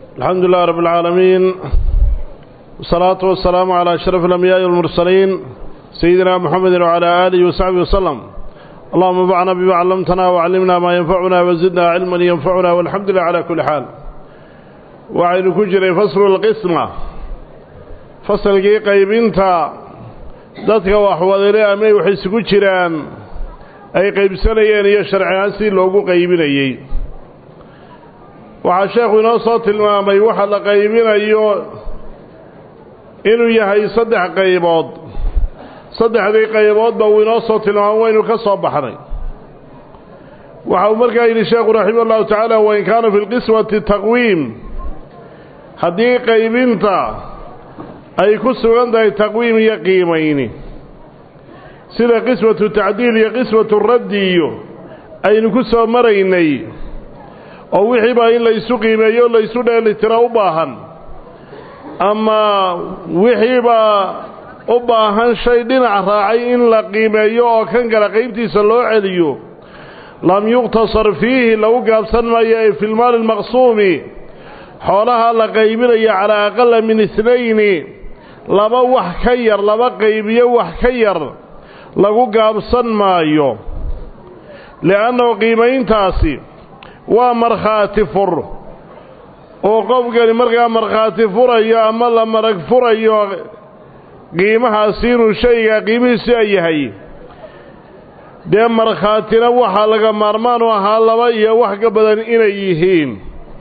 الحمد لله رب العالمين والصلاة والسلام على أشرف الأنبياء والمرسلين سيدنا محمد وعلى آله وصحبه وسلم اللهم انفعنا بما علمتنا وعلمنا ما ينفعنا وزدنا علما ينفعنا والحمد لله على كل حال وعين كجري فصل القسمة فصل قيبينتا dadka wax wadale ama waxay isugu jiraan ay qaybsanayeen iyo sharciaan si loogu qaybinayey waxaa sheekhu inoo soo tilmaamay waxa la qaybinayo inuu yahay saddex qaybood saddexdii qayboodba uu inoo soo tilmaamo waynu ka soo baxnay waxa uu markaa yidhi sheekhu raximah ullahu tacaala wain kaana fi lqismati taqwiim haddii qaybinta ay ku sugan tahay taqwiim iyo qiimayni sida qismatu tacdiil iyo qismatu raddi iyo aynu ku soo maraynay oo wixiiba in laysu qiimeeyo o laysu dheelitiro u baahan ama wixiiba u baahan shay dhinac raacay in la qiimeeyo oo kan kale qaybtiisa loo celiyo lam yuqtasar fiihi lagu gaabsan maayo ee fi lmaali almaqsuumi xoolaha la qaybinaya calaa aqala min isnayni laba wax ka yar laba qaybiyo wax ka yar lagu gaabsan maayo li'annahu qiimayntaasi waa markhaati fur oo qofkani markaa markhaati furayo ama la marag furayo qiimahaasi inuu shayga qiimihiisi a yahay dee markhaatina waxaa laga maarmaan u ahaa laba iyo wax ka badan inay yihiin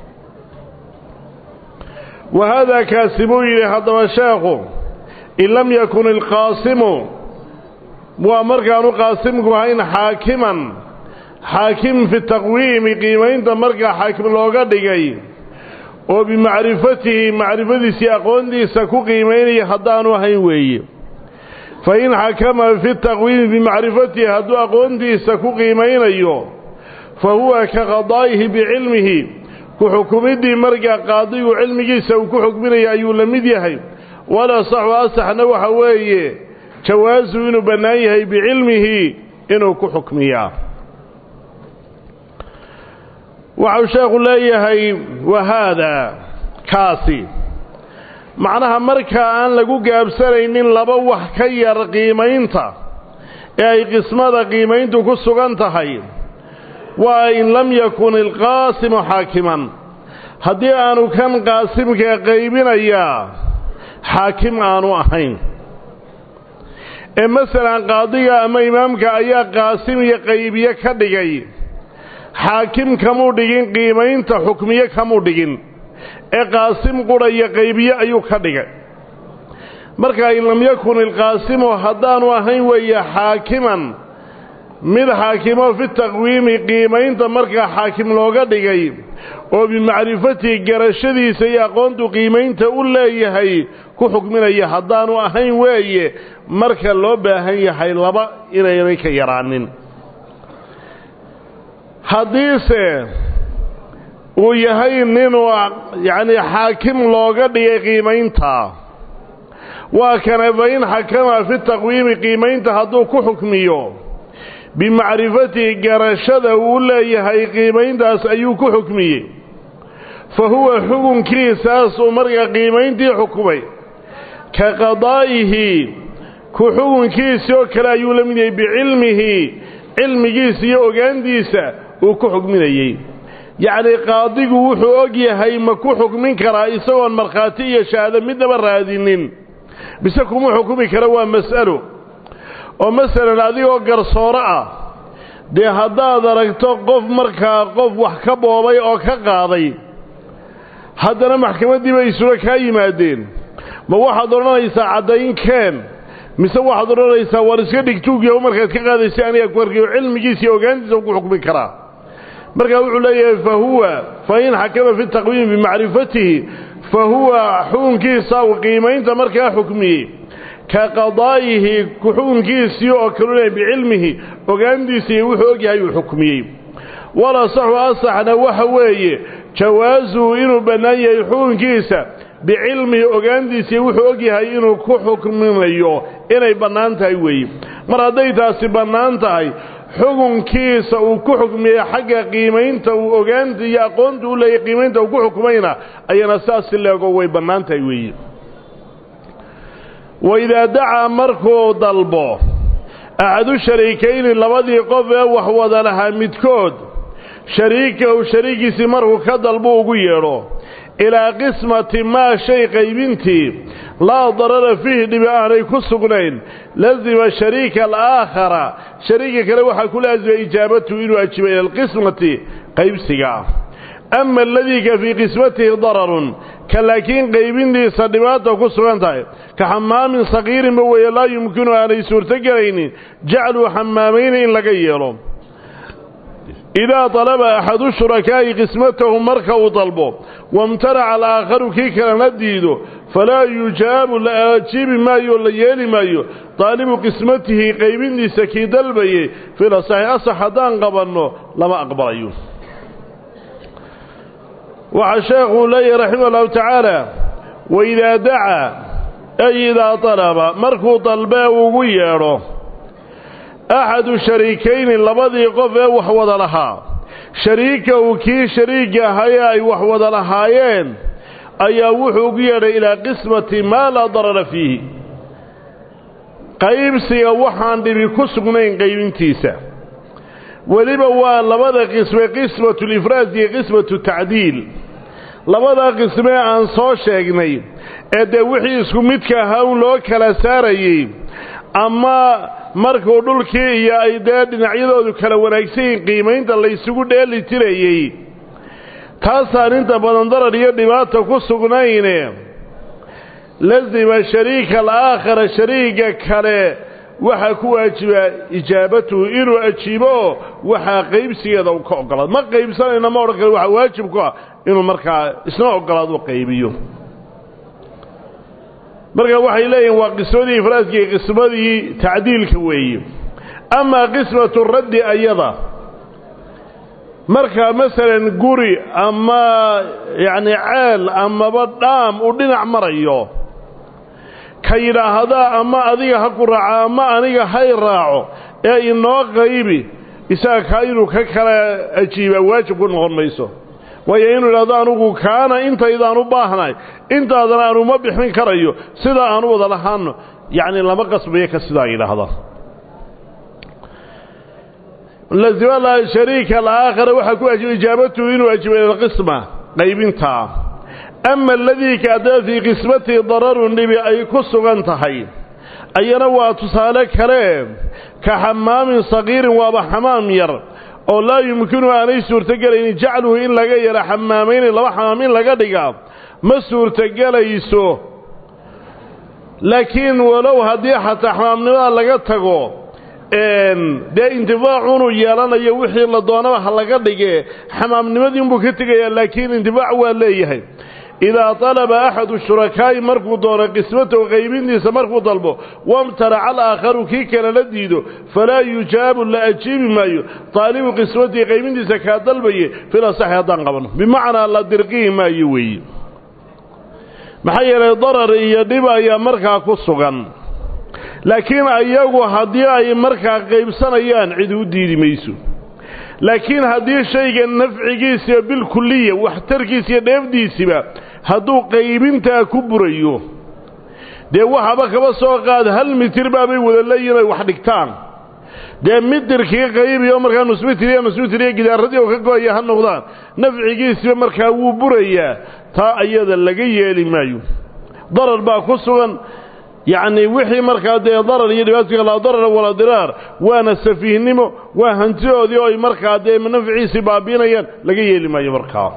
wa haadaa kaasi buu yidhi haddaba sheekhu in lam yakun ilqaasimu waa markaanu qaasimku ahayn xaakiman xaakim fi taqwiimi qiimaynta markaa xaakim looga dhigay oo bimacrifatihi macrifadiisii aqoontiisa ku qiimaynaya haddaanu ahayn weeye fa in xakama fi taqwiimi bimacrifatihi hadduu aqoontiisa ku qiimaynayo fa huwa ka qadaa'ihi bicilmihi ku xukumiddii markaa qaadigu cilmigiisa uu ku xukminaya ayuu la mid yahay wala saxu asaxna waxa weeye jawaasu inuu bannaan yahay bicilmihi inuu ku xukmiyaa waxau sheekhu leeyahay wa haadaa kaasi macnaha markaa aan lagu gaabsanaynin laba wax ka yar qiimaynta ee ay qismada qiimayntu ku sugan tahay waa in lam yakun ilqaasimu xaakiman haddii aanu kan qaasimka qaybinayaa xaakim aanu ahayn ee masalan qaadiga ama imaamka ayaa qaasim iyo qaybiye ka dhigay xaakim kamuu dhigin qiimaynta xukmiye kamuu dhigin ee qaasim qudha iyo qaybiye ayuu ka dhigay markaa in lam yakun ilqaasimu haddaanu ahayn weeye xaakiman mid xaakimo fi taqwiimi qiimaynta markaa xaakim looga dhigay oo bimacrifatihi garashadiisa iyo aqoontu qiimaynta u leeyahay ku xukminaya haddaanu ahayn weeye marka loo baahan yahay laba inaynay ka yaraanin haddiise uu yahay ninuu yacni xaakim looga dhigay qiimaynta waa kana fa in xakama fi taqwiimi qiimaynta hadduu ku xukmiyo bimacrifatihi garashada uu leeyahay qiimayntaas ayuu ku xukmiyey fa huwa xukunkiisaasuu markaa qiimayntii xukumay ka qadaa'ihi ku xukunkiisii oo kale ayuu la mid yahay bicilmihi cilmigiisa iyo ogaantiisa uu ku xukminayey yacnii qaadigu wuxuu og yahay ma ku xukmin karaa isagoon markhaati iyo shahaado midnaba raadinin bise kuma xukumi kara waa mas'alo oo masalan adigoo garsooro ah dee haddaad aragto qof markaa qof wax ka boobay oo ka qaaday haddana maxkamaddii bay isula kaa yimaadeen ma waxaad odhanaysaa caddayn keen mise waxaad odhanaysaa war iska dhigtuugyaho markaad ka qaadaysa aniga ku arkayo cilmigiisa iyo ogaantiisa ku xukmi karaa markaa wuxuu leeyahay fa huwa fa in xakama fi taqwiimi bimacrifatihi fa huwa xukunkiisa uu qiimaynta markaa xukmiyey ka qadaa'ihi ku xukunkiisii oo kalule bicilmihi ogaantiisa iyo wuxuu og yahay uu xukmiyey wala saxu asaxna waxa weeye jawaasuhu inuu bannaan yahay xukunkiisa bicilmihi ogaantiisa iyo wuxuu og yahay inuu ku xukminayo inay bannaan tahay weeye mar hadday taasi bannaan tahay xukunkiisa uu ku xukmiyey xagga qiimaynta uu ogaanta iyo aqoonta u leeyay qiimaynta uu ku xukumayna ayana saas si leego way bannaan tahay weeye waidaa dacaa markuu dalbo axadu shariikayni labadii qof ee wax wada lahaa midkood shariikahu shariigiisii markuu ka dalbo ugu yeedho ilaa qismati maa shay qaybintii laa darara fiihi dhibi aanay ku sugnayn lazima shariika alaakhara shariika kale waxaa ku laasima ijaabatuhu inuu ajibo ila alqismati qaybsiga ama aladii ka fii qismatihi dararun ka laakiin qaybintiisa dhibaata ku sugan tahay ka xamaamin sakiirinba weeye laa yumkinu aanay suurtogelaynin jacluu xamaamayni in laga yeelo idaa dalaba axadu shurakaa'i qismatahu marka uu dalbo wamtanaca alaakharu kii kalena diido falaa yujaabu la ajiibi maayo o la yeeli maayo daalibu qismatihi qaybintiisa kii dalbayey filasaxi asax haddaan qabanno lama aqbalayo waxaa sheekhuu leeyahy raximah allahu tacaala waidaa dacaa ay idaa dalaba markuu dalbee ugu yeedho axadu shariikayni labadii qof ee wax wada lahaa shariikahu kii shariiga ahaye ay wax wada lahaayeen ayaa wuxuu ugu yeedhay ilaa qismati maa laa darara fiihi qaybsiga waxaan dhibi ku sugnayn qaybintiisa weliba waa labada qisme qismatu lifraad iyo qismatu tacdiil labada qismee aan soo sheegnay ee dee wixii isku midka ahaa un loo kala saarayey ama markuu dhulkii iyo ay dee dhinacyadoodu kala wanaagsan yihiin qiimaynta laysugu dheeli tirayey taasaan inta badan darar iyo dhibaata ku sugnayne lazima shariika alaakhara shariiga kale waxaa ku waajibaa ijaabatuhu inuu ajiibo oo waxaa qaybsigeeda u ka ogolaado ma qaybsanayna ma odhan kale waxaa waajib ku ah inuu markaa isna ogolaado qaybiyo marka waxay leeyihin waa qismadii ifraaska iyo qismadii tacdiilka weeye amaa qismatu raddi ayada marka masalan guri ama yacni ceel amaba dhaam uu dhinac marayo ka yidhaahdaa ama adiga ha ku raaco ama aniga hay raaco ee inoo qaybi isaga kaa inuu ka kala ajiibaa waajib ku noqon mayso waayo inuu idhahdo anugu kaana intaydaan u baahnahay intaadana aanu ma bixin karayo sidaa aanu wada lahaano yacni lama qasbayo ka sidaa yidhaahda lazima shariika alaakhara waxaa ku ajiba ijaabatuhu inuu ajibo ilaqisma qaybintaa ama aladii kaadaba fii qismatihi dararun dhibi ay ku sugan tahay ayana waa tusaale kale ka xamaamin sagiirin waaba xamaam yar oo laa yumkinu aanay suurtogelaynin jacluhu in laga yaro xamaamayni laba xamaam in laga dhiga ma suurtogelayso laakiin walow haddii xataa xamaamnimada laga tago dee intifaacunuu yeelanayo wixii la doonaba ha laga dhige xamaamnimadii unbuu ka tegayaa laakiin intifaac waa leeyahay idaa talaba axadu shurakaa'i markuu doono qismatahu qaybintiisa markuu dalbo wamtanaca alaakharu kii kale la diido falaa yujaabu la ajiibi maayo taalibu qismatihi qaybintiisa kaa dalbaye filasaxi haddaan qabanno bimacnaa la dirqihi maayo weeye maxaa yeelay darar iyo dhib ayaa markaa ku sugan laakiin ayagu haddii ay markaa qaybsanayaan cid u diidi mayso laakiin haddii shayga nafcigiisiiyo bilkuliya waxtarkiisa iyo dheefdiisiba hadduu qaybintaa ku burayo dee waxaba kaba soo qaad hal mitir baabay wada leeyihin ay wax dhigtaan dee mitirkii qaybiyo markaa nusmitir iyo nusmitir iyo gidaaradii oo ka go-aya ha noqdaan nafcigiisiba markaa wuu burayaa taa ayada laga yeeli maayo darar baa ku sugan yacni wixii markaa dee darar iyo dhibaataka laa darara walaa diraar waana safiihnimo waa hantidoodii oo ay markaa dee nafciisii baabiinayaan laga yeeli maayo markaa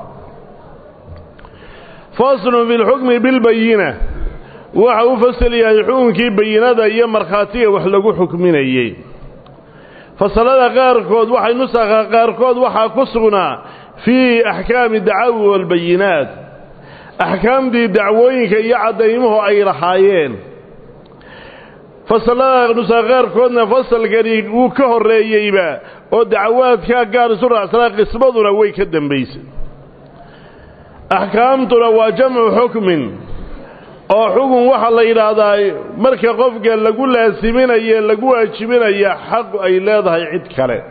faslun fi lxukmi bilbayina waxa u fasal yahay xukunkii bayinada iyo markhaatiga wax lagu xukminayey fasalada qaarkood waxay nusakha qaarkood waxaa ku sugnaa fii axkaami dacaawi walbayinaat axkaamtii dacwooyinka iyo caddaymuhu ay lahaayeen fasalada nusa qaarkoodna fasalkani wuu ka horreeyeyba oo dacawaadkaa gaar isu raacsanaa qismaduna way ka dambaysay axkaamtuna waa jamcu xukmin oo xukun waxaa la yidhaahdaa marka qofka lagu laasiminaye lagu waajibinaya xaq ay leedahay cid kale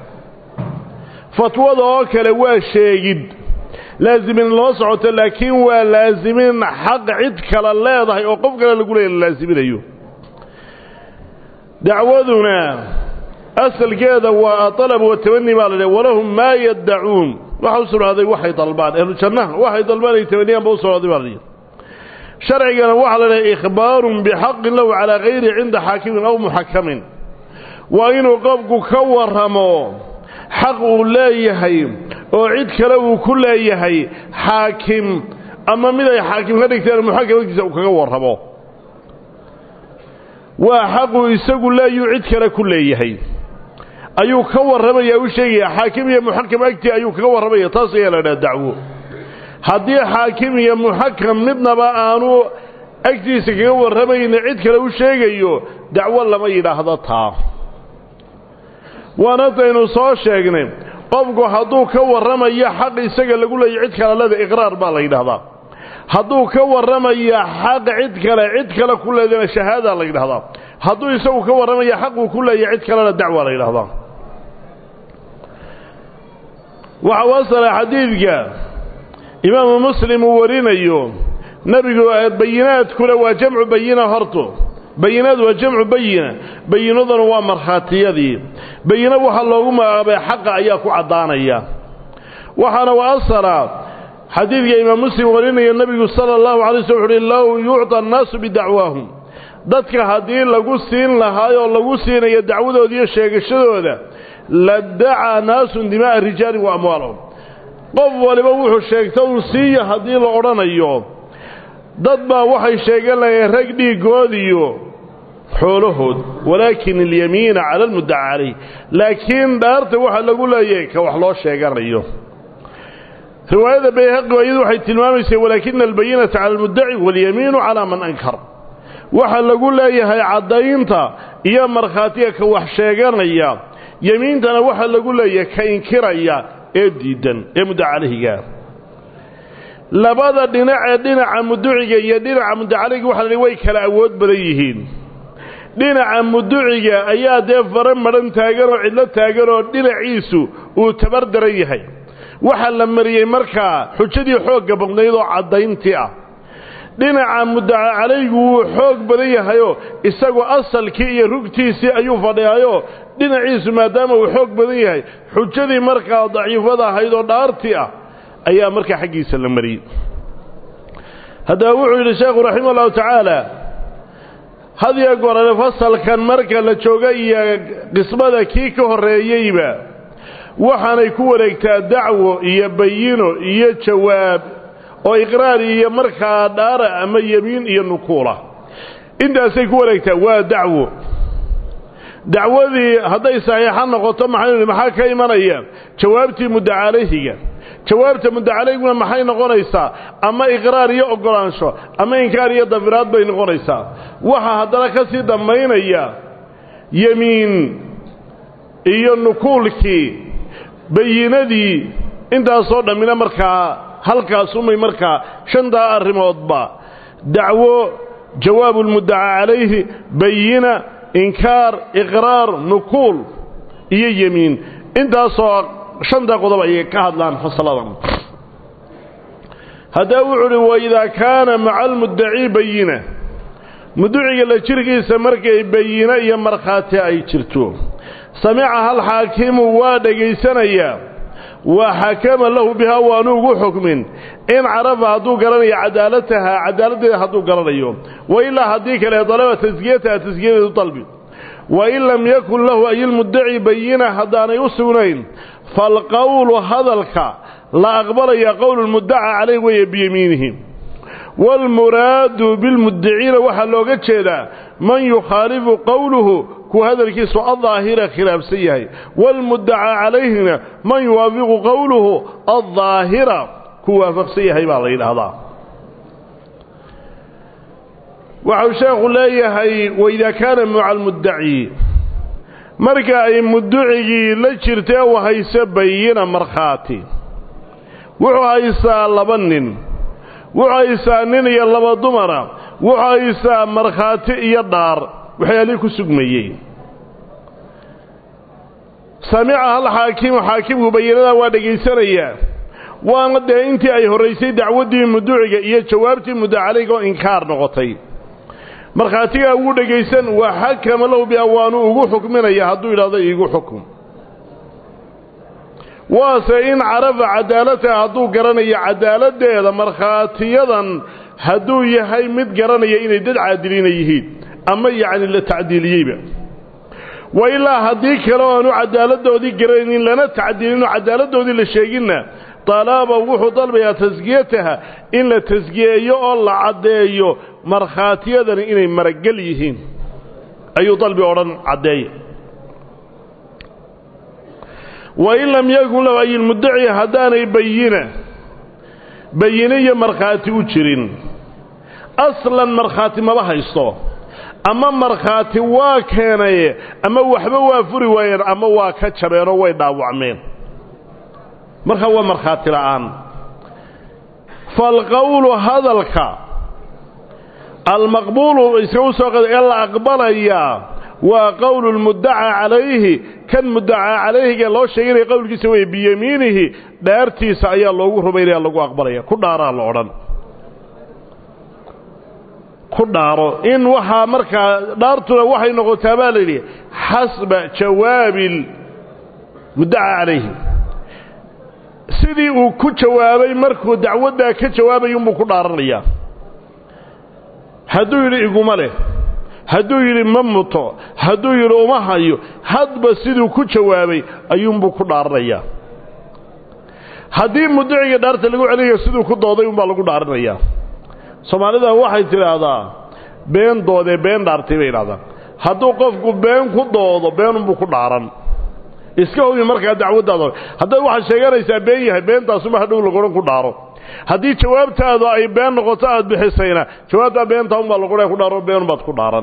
fatwada oo kale waa sheegid laasimin loo socoto laakiin waa laasimin xaq cid kale leedahay oo qof kale lagu leeya la laasiminayo dacwaduna asalkeeda waa alab watamani baa la dhah walahum maa yaddacuun waxa u sugnaaday waxay dalbaan ahlu jannaha waxay dalbaan ay tamaniyaan ba u sugnaaday baa la dhihi sharcigana waxaa la dhahay ikhbaarun bixaqin lahu calaa kayri cinda xaakimin aw muxakamin waa inuu qofku ka warramo xaq uu leeyahay oo cid kale uu ku leeyahay xaakim ama mid ay xaakim ka dhigteen muxakam agtiisa uu kaga warramo waa xaquu isagu leeyuu cid kale ku leeyahay ayuu ka warramaya u sheegaya xaakim iyo muxakam agtii ayuu kaga warramaya taas ayaa la dhaha dacwo haddii xaakim iyo muxakam midnaba aanu agtiisa kaga warramayna cid kale u sheegayo dacwo lama yidhaahdo taa waana taynu soo sheegnay qofku hadduu ka warramayo xaq isaga lagu leeya cid kale leda iqraar baa la yidhahdaa hadduu ka warramaya xaq cid kale cid kale ku leedana shahaada la yidhahdaa hadduu isagu ka warramaya xaquu ku leeya cid kalena dacwa la yidhahdaa waxa u asala xadiidka imaamu muslim uu warinayo nebigu bayinaadkuna waa jamcu bayina horto bayinaad waa jamcu bayina bayinaduna waa markhaatiyadii bayino waxaa loogu magacaabay xaqa ayaa ku caddaanaya waxaana u asala xadiidka imaam muslim warinayo nebigu sala allahu alay sl wuxu uhi low yucطa annaasu bidacwaahum dadka haddii lagu siin lahaayoo lagu siinayo dacwadooda iyo sheegashadooda ladacaa naasun dima'a rijaalin wa amwaalahum qof waliba wuxuu sheegta uu siiya haddii la odhanayo dad baa waxay sheegan lahayeen rag dhiiggood iyo xoolahood walaakin alyamiina cala almuddaca calayh laakiin dhaarta waxaa lagu leeyahay ka wax loo sheeganayo riwaayada bayhaqi iyadu waxay tilmaamaysay walaakina albayinata cala almuddaci walyamiinu calaa man ankar waxaa lagu leeyahay caddaynta iyo markhaatiga ka wax sheeganaya yemiintana waxaa lagu leeyahay ka inkiraya ee diidan ee muddaca calayhiga labada dhinac ee dhinaca muduciga iyo dhinaca mudacaliga waxa la way kala awood badan yihiin dhinaca muduciga ayaa dee fare madhan taagan oo cidlo taagan oo dhinaciisu uu tabar daran yahay waxaa la mariyey markaa xujadii xoogga badnayd oo caddayntii ah dhinaca mudaca calaygu wuu xoog badan yahayoo isagu asalkii iyo rugtiisii ayuu fadhiyayoo dhinaciisu maadaama uu xoog badan yahay xujadii markaa daciifada ahayd oo dhaartii ah ayaa markaa xaggiisa la mariyey haddaba wuxuu yidhi sheekhu raximah ullahu tacaala hadiyo gorale fasalkan marka la jooga iyo qismada kii ka horreeyeyba waxaanay ku wareegtaa dacwo iyo bayino iyo jawaab oo iqraar iyo markaa dhaara ama yemiin iyo nukuula intaasay ku wareegtaa waa dacwo dacwadii hadday saxiixa noqoto maxay maxaa ka imanaya jawaabtii muddacalayhiga jawaabta muddacalayhiguna maxay noqonaysaa ama iqraar iyo oggolaansho ama inkaar iyo dafiraad bay noqonaysaa waxaa haddana ka sii dambaynaya yemiin iyo nukuulkii bayinadii intaasoo dhammina markaa halkaasumay markaa shantaa arrimoodba dacwo jawaabu lmuddaca calayhi bayina inkaar iqraar nukuul iyo yemiin intaasoo shantaa qodob ayay ka hadlaan fasladan haddaba wuxuu uhi waidaa kaana maca almuddacii bayina muduciga la jirkiisa markay bayino iyo markhaati ay jirto samica hal xaakimu waa dhegaysanayaa wa xakama lahu bihaa waanu ugu xukmin in carafa hadduu garanayo cadaalataha cadaaladdeeda hadduu garanayo wa ilaa haddii kale dalaba taskiyataha taskiyadeedu dalbi wain lam yakun lahu ayilmuddaci bayina haddaanay u sugnayn falqowlu hadalka la aqbalaya qowlu lmuddaca calayh weeye biyamiinihi waalmuraadu bilmuddiciina waxaa looga jeedaa man yukhaalifu qowluhu kuwa hadalkiisu aldaahira khilaafsan yahay waalmuddaca calayhina man yuwaafiqu qowluhu aldaahira ku waafaqsan yahay baa la yidhaahdaa waxau sheekhu leeyahay waidaa kaana maca almuddaci marka ay mudducigii la jirtee u hayso bayina markhaati wuxuu haysaa laba nin wuxuu haysaa nin iyo laba dumara wuxuu haysaa markhaati iyo dhaar waxyaalihii ku sugmayey samica hal xaakimu xaakimku bayinadaa waa dhegaysanayaa waana dee intii ay horraysay dacwaddii muduciga iyo jawaabtii mudda calayga oo inkaar noqotay markhaatigaa wuu dhegaysan waa xakama lahu biawaanu ugu xukminaya hadduu yidhahdo iigu xukum waase in carafa cadaalataha hadduu garanayo cadaaladdeeda markhaatiyadan hadduu yahay mid garanaya inay dad caadiliina yihiin ama yacni la tacdiiliyeyba wa ilaa haddii kale o aanu cadaaladdoodii garanaynin lana tacdiilin oo cadaaladdoodii la sheeginna talaaba wuxuu dalbayaa taskiyataha in la taskiyeeyo oo la caddeeyo markhaatiyadani inay maragel yihiin ayuu dalbi odhan caddeeya wain lam yakun lahu ayilmuddaci haddaanay bayina bayine iyo markhaati u jirin aslan markhaati maba haysto ama markhaati waa keenaye ama waxba waa furi waayeen ama waa ka jabeenoo way dhaawacmeen markaa waa markhaati la'aan faalqowlu hadalka almaqbuulu iskagu soo qada ee la aqbalayaa waa qowlu lmuddacaa calayhi kan muddacaa calayhiga loo sheeganaya qowlkiisa wey biyamiinihi dhaartiisa ayaa loogu rumaynaya lagu aqbalaya ku dhaaraa la odhan ku dhaaro in waxaa markaa dhaartuna waxay noqotaa baa la yidhi xasba jawaabi muddacaa calayhi sidii uu ku jawaabay markuu dacwaddaa ka jawaabay unbuu ku dhaaranayaa hadduu yidhi iguma leh hadduu yidhi ma muto hadduu yidhi uma hayo hadba siduu ku jawaabay ayuunbuu ku dhaaranayaa haddii muddaciga dhaarta lagu celinayo siduu ku dooday unbaa lagu dhaaranayaa soomaalida waxay tidhaahdaa been doodee been dhaartay bay idhahdaan hadduu qofku been ku doodo beenunbuu ku dhaaran iska hubi markaa dacwaddaada haddaad waxaad sheeganaysaa been yahay beentaasuma hadhow lagodhan ku dhaaro haddii jawaabtaadu ay been noqoto aad bixisayna jawaabtaa beentaa unbaa lagodhan ku dhaaro beenunbaad ku dhaaran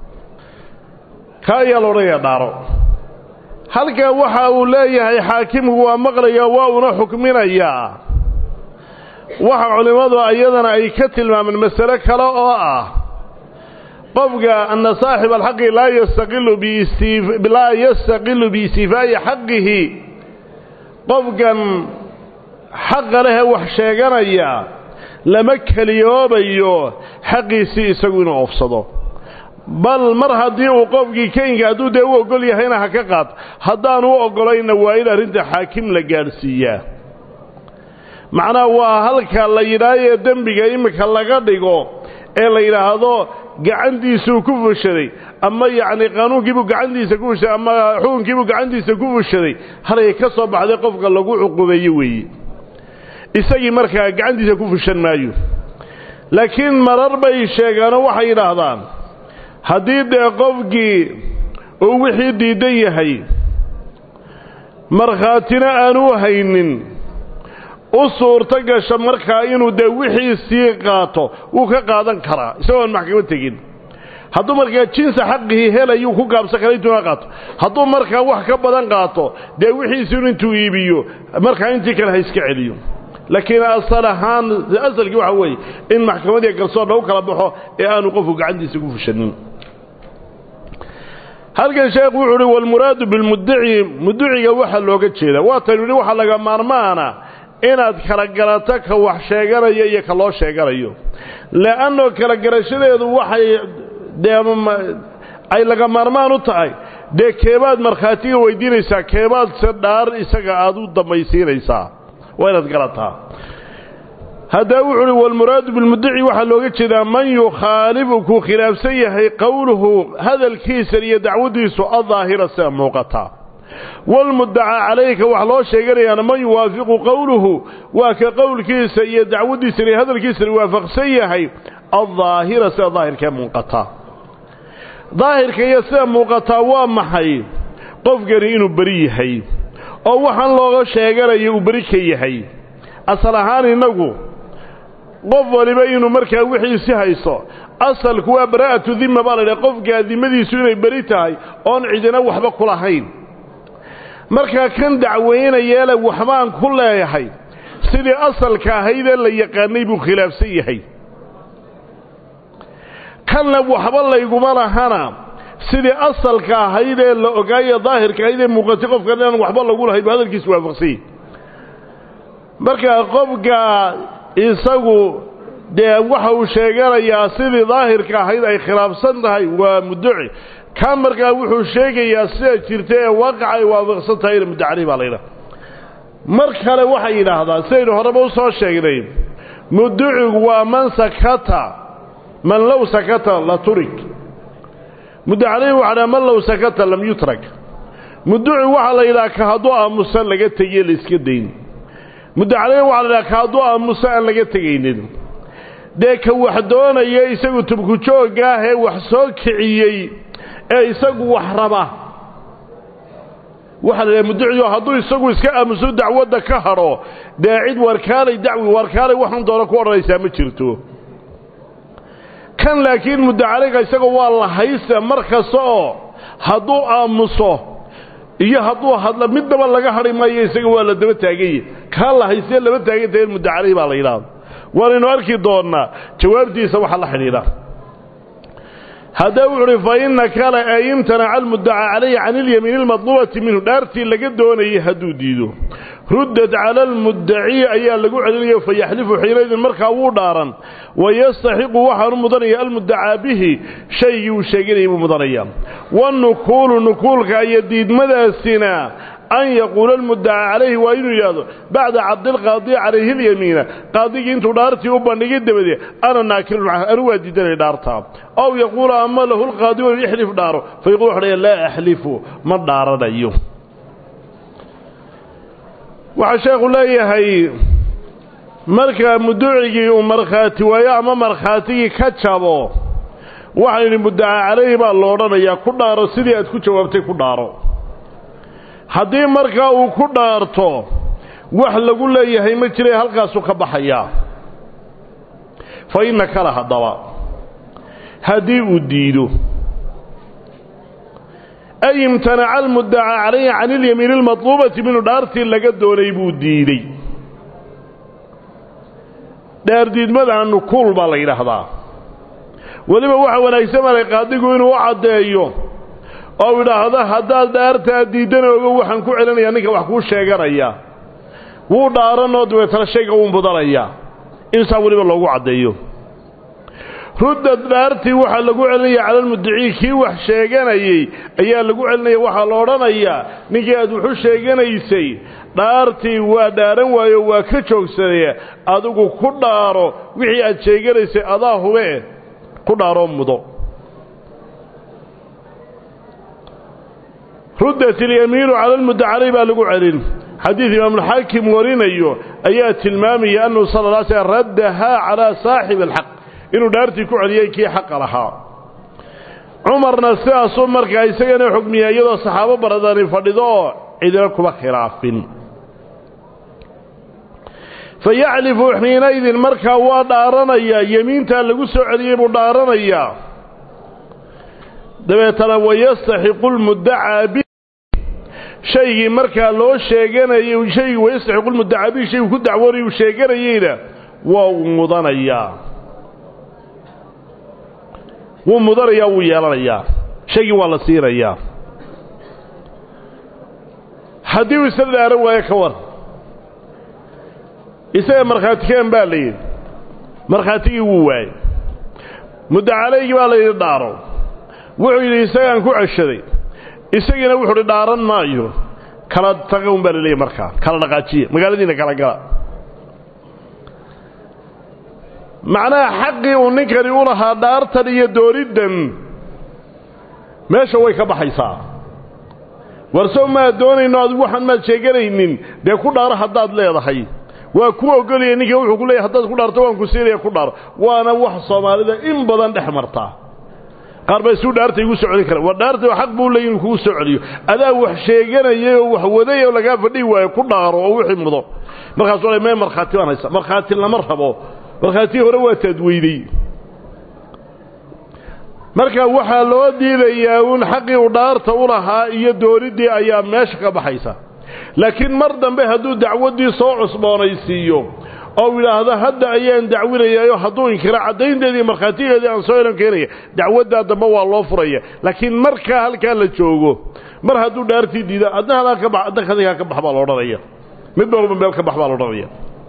ka ayaa la odhanayaa dhaaro halkaa waxa uu leeyahay xaakimku waa maqlayaa waa una xukminayaa waxa culimmadu ayadana ay ka tilmaameen masale kale oo ah qofka ana saaxib alxaqi laa yastaqilu laa yastaqilu biistifaa'i xaqihi qofkan xaqa lehee wax sheeganaya lama keliyoobayo xaqiisii isagu inuu oofsado bal mar haddii uu qofkii keynka hadduu dee u oggol yahayna ha ka qaad haddaanu u oggolayna waa in arrinta xaakim la gaadhsiiyaa macnaha waa halka la yidhaahee dembiga iminka laga dhigo ee la yidhaahdo gacantiisuu ku fushaday ama yacni qaanuunkiibuu gacantiisa ku fushaday ama xukunkiibuu gacantiisa ku fushaday halay ka soo baxday qofka lagu cuqubeeye weeye isagii markaa gacantiisa ku fushan maayo laakiin marar bay sheegaanoo waxay yidhaahdaan haddii dee qofkii uu wixii diidan yahay markhaatina aanu haynin u suurto gasha markaa inuu dee wixiisii qaato wuu ka qaadan karaa isagoon maxkamad tegin hadduu markaa jinsa xaqihii helayuu ku gaabsan kara intuu ka qaato hadduu markaa wax ka badan qaato dee wixiisiinu intuu iibiyo markaa intii kale ha iska celiyo laakiin asal ahaan asalkii waxa weeye in maxkamadiiy garsoor lagu kala baxo ee aanu qofku gacantiisa ku fushanin halkan sheekhu wuxuu uhi walmuraadu bilmuddaci mudduciga waxaa looga jeedaa waatan yidhi waxaa laga maarmaana inaad kala garato ka wax sheeganayo iyo ka loo sheeganayo le'annoo kala garashadeedu waxay dee ay laga maarmaan u tahay dee keebaad markhaatiga weydiinaysaa keebaad se dhaar isaga aad u dambaysiinaysaa waa inaad garataa haddaa wuxu uhi walmuraadu bilmuddaci waxaa looga jeedaa man yukhaalifu kuu khilaafsan yahay qowluhu hadalkiisa iyo dacwaddiisu addaahira sida muuqata walmuddacaa calayka wax loo sheeganayaana man yuwaafiqu qowluhu waa ka qowlkiisa iyo dacwaddiisana iyo hadalkiisana waafaqsan yahay addaahira sida daahirkee muuqataa daahirka iyo sida muuqataa waa maxay qofkani inuu beri yahay oo waxaan looga sheeganayo uu beri ka yahay asal ahaan innagu qof waliba inuu markaa wixiisi haysto asalku waa baraa'atu dimma baa la idhaha qofkaa dimadiisu inay beri tahay oon cidina waxba ku lahayn markaa kan dacweynayeele waxbaan ku leeyahay sidii asalka ahaydee la yaqaanay buu khilaafsan yahay kanna waxba layguma lahana sidii asalka ahayd ee la ogaaye daahirka ahayd ee muuqatay qofkan inaan waxba lagu lahayn bu hadalkiisu waafaqsanyay marka qofka isagu dee waxa uu sheeganayaa sidii daahirka ahayd ay khilaafsan tahay waa muddaci kan markaa wuxuu sheegayaa sida jirta ee waaqaca ay waafaqsan tahayna muddacalih baa la yidhaha mar kale waxay yidhaahdaa sidaynu horeba u soo sheegnay mudducigu waa man sakata man low sakata la turik muddacalih waxa dhaha man low sakata lam yutrak mudduci waxaa la yidhaha ka hadduu aamusa laga tegiye la iska dayn muddacalih waxaa la yidhaha ka hadduu aamusa aan laga tegaynin dee ka wax doonaya isagu tubku joogga ah ee wax soo kiciyey ee isagu wax raba waxaa la idhaha mudduciyo hadduu isagu iska aamuso dacwadda ka hadho dee cid warkaalay dacwi warkaalay waxun doono ku odhanaysaa ma jirto kan laakiin muddacaliga isaga waa la haysta mar kasta oo hadduu aamuso iyo hadduu hadla midnaba laga hadhi maayo isaga waa la daba taaganye kaa la haystee laba taagantahe muddacalih baa la yidhaahda waanaynu arki doonnaa jawaabtiisa waxa la xidhiidha haddaba wuxu uhi fa inna kale ee imtanaca almuddaca calayhi can ilyamiini almadluubati minhu dhaartii laga doonayay hadduu diido ruddad cala almuddaci ayaa lagu celinayo fa yaxlifu xiinaydin markaa wuu dhaaran wayastaxiqu waxaanu mudanaya almuddacaa bihi shaygii uu sheeganayay buu mudanaya wanukuulu nukuulka iyo diidmadaasina an yaquula almuddaca calayhi waa inuu yidhaahdo bacda cabdilqaadi calayhi alyamiina qaadigii intuu dhaartii u bandhigay dabadeed ana naakirun canhu anu waa diidanay dhaartaa ow yaquula ama lahu lqaadi wa ixlif dhaaro fayaqul wuxu dhaya laa axlifu ma dhaaranayo waxaa sheekhu leeyahay marka mudducigii uu markhaati waayo ama markhaatigii ka jabo waxaa yidhi muddaca calayhi baa lo odhanayaa ku dhaaro sidii aad ku jawaabtay ku dhaaro haddii markaa uu ku dhaarto wax lagu leeyahay ma jira halkaasuu ka baxayaa fa inna kale haddaba haddii uu diido ay imtanaca almuddaca calayhi can ilyamiini almatluubati minhu dhaartii laga doonay buu diidey dhaardiidmada nukuul baa la yidhaahdaa weliba waxa wanaagsan malay qaadigu inuu u caddeeyo oo idhaahdo haddaad dhaartaa diiddana ogo waxaan ku celinayaa ninka wax kuu sheeganaya wuu dhaaranoo dabeetana shayga wuu mudanayaa insaa weliba loogu caddeeyo ruddad dhaartii waxaa lagu celinaya cala almuddicii kii wax sheeganayey ayaa lagu celinaya waxaa la odhanayaa ninkii aad waxu sheeganaysay dhaartii waa dhaaran waayo waa ka joogsanaya adigu ku dhaaro wixii aad sheeganaysay adaa hubee ku dhaaroo mudo ruddat ilyamiinu cala almudda caley baa lagu celin xadiid imaamulxaakim warinayo ayaa tilmaamaya annahu sala la slam raddahaa calaa saaxibi alxaq inuu dhaartii ku celiyey kii xaqa lahaa cumarna sidaasuu markaa isagana xugmiya iyadoo saxaabo baradani fadhido oo cidina kuma khilaafin fa yaclifu xiinaydin markaa waa dhaaranayaa yemiintaa lagu soo celiyey buu dhaaranayaa dabeetana wayastaxiqu lmuddacaa bi shaygii markaa loo sheeganayay shaygii wayastaxiqu lmuddacaa bihi shayguu ku dacwoonayuu sheeganayeyna waa uu mudanayaa wuu mudanayaa wuu yeelanayaa shaygii waa la siinayaa haddii uu isla dhaaran waayo ka war isaga markhaatikeen baa la yidhi markhaatigii wuu waayey muddacalaygii baa la yidhi dhaaro wuxuu yidhi isagaan ku ceshaday isagiina wuxuu hi dhaaran maayo kala taga un baa la leeyahy markaa kala dhaqaajiya magaaladiina kala gala macnaha xaqii uu ninkani u lahaa dhaartan iyo dooniddan meesha way ka baxaysaa warsow maad doonayno adigu waxaan maad sheeganaynin dee ku dhaaro haddaad leedahay waa ku ogolaya ninka wuxuu ku leeyahy haddaad ku dhaarto waan ku siinaya ku dhaaro waana wax soomaalida in badan dhex martaa qaar baa isuu dhaarta igu soo celin kara war dhaarta xaq buu leeyahy inuu kugu soo celiyo adaa wax sheeganayay oo wax waday oo lagaa fadhihi waayo ku dhaaro oo wixii mudo markaasuu le mee markhaati baan haysa markhaati lama rabo markhaatii hore waa taadweyday marka waxaa loo diidayaa uun xaqii uu dhaarta u lahaa iyo dooniddii ayaa meesha ka baxaysa laakiin mar dambe hadduu dacwaddii soo cusboonaysiiyo oo yidhaahdo hadda ayaan dacwinayaayo hadduu inkiro caddaynteedii markhaatigeedii aan soo elan keenaya dacwaddaa dambe waa loo furaya laakiin markaa halkaa la joogo mar hadduu dhaartii diida adna hadaa ka bax adna kadigaa ka bax baa la odhanaya midba walba meel ka bax baa la odhanaya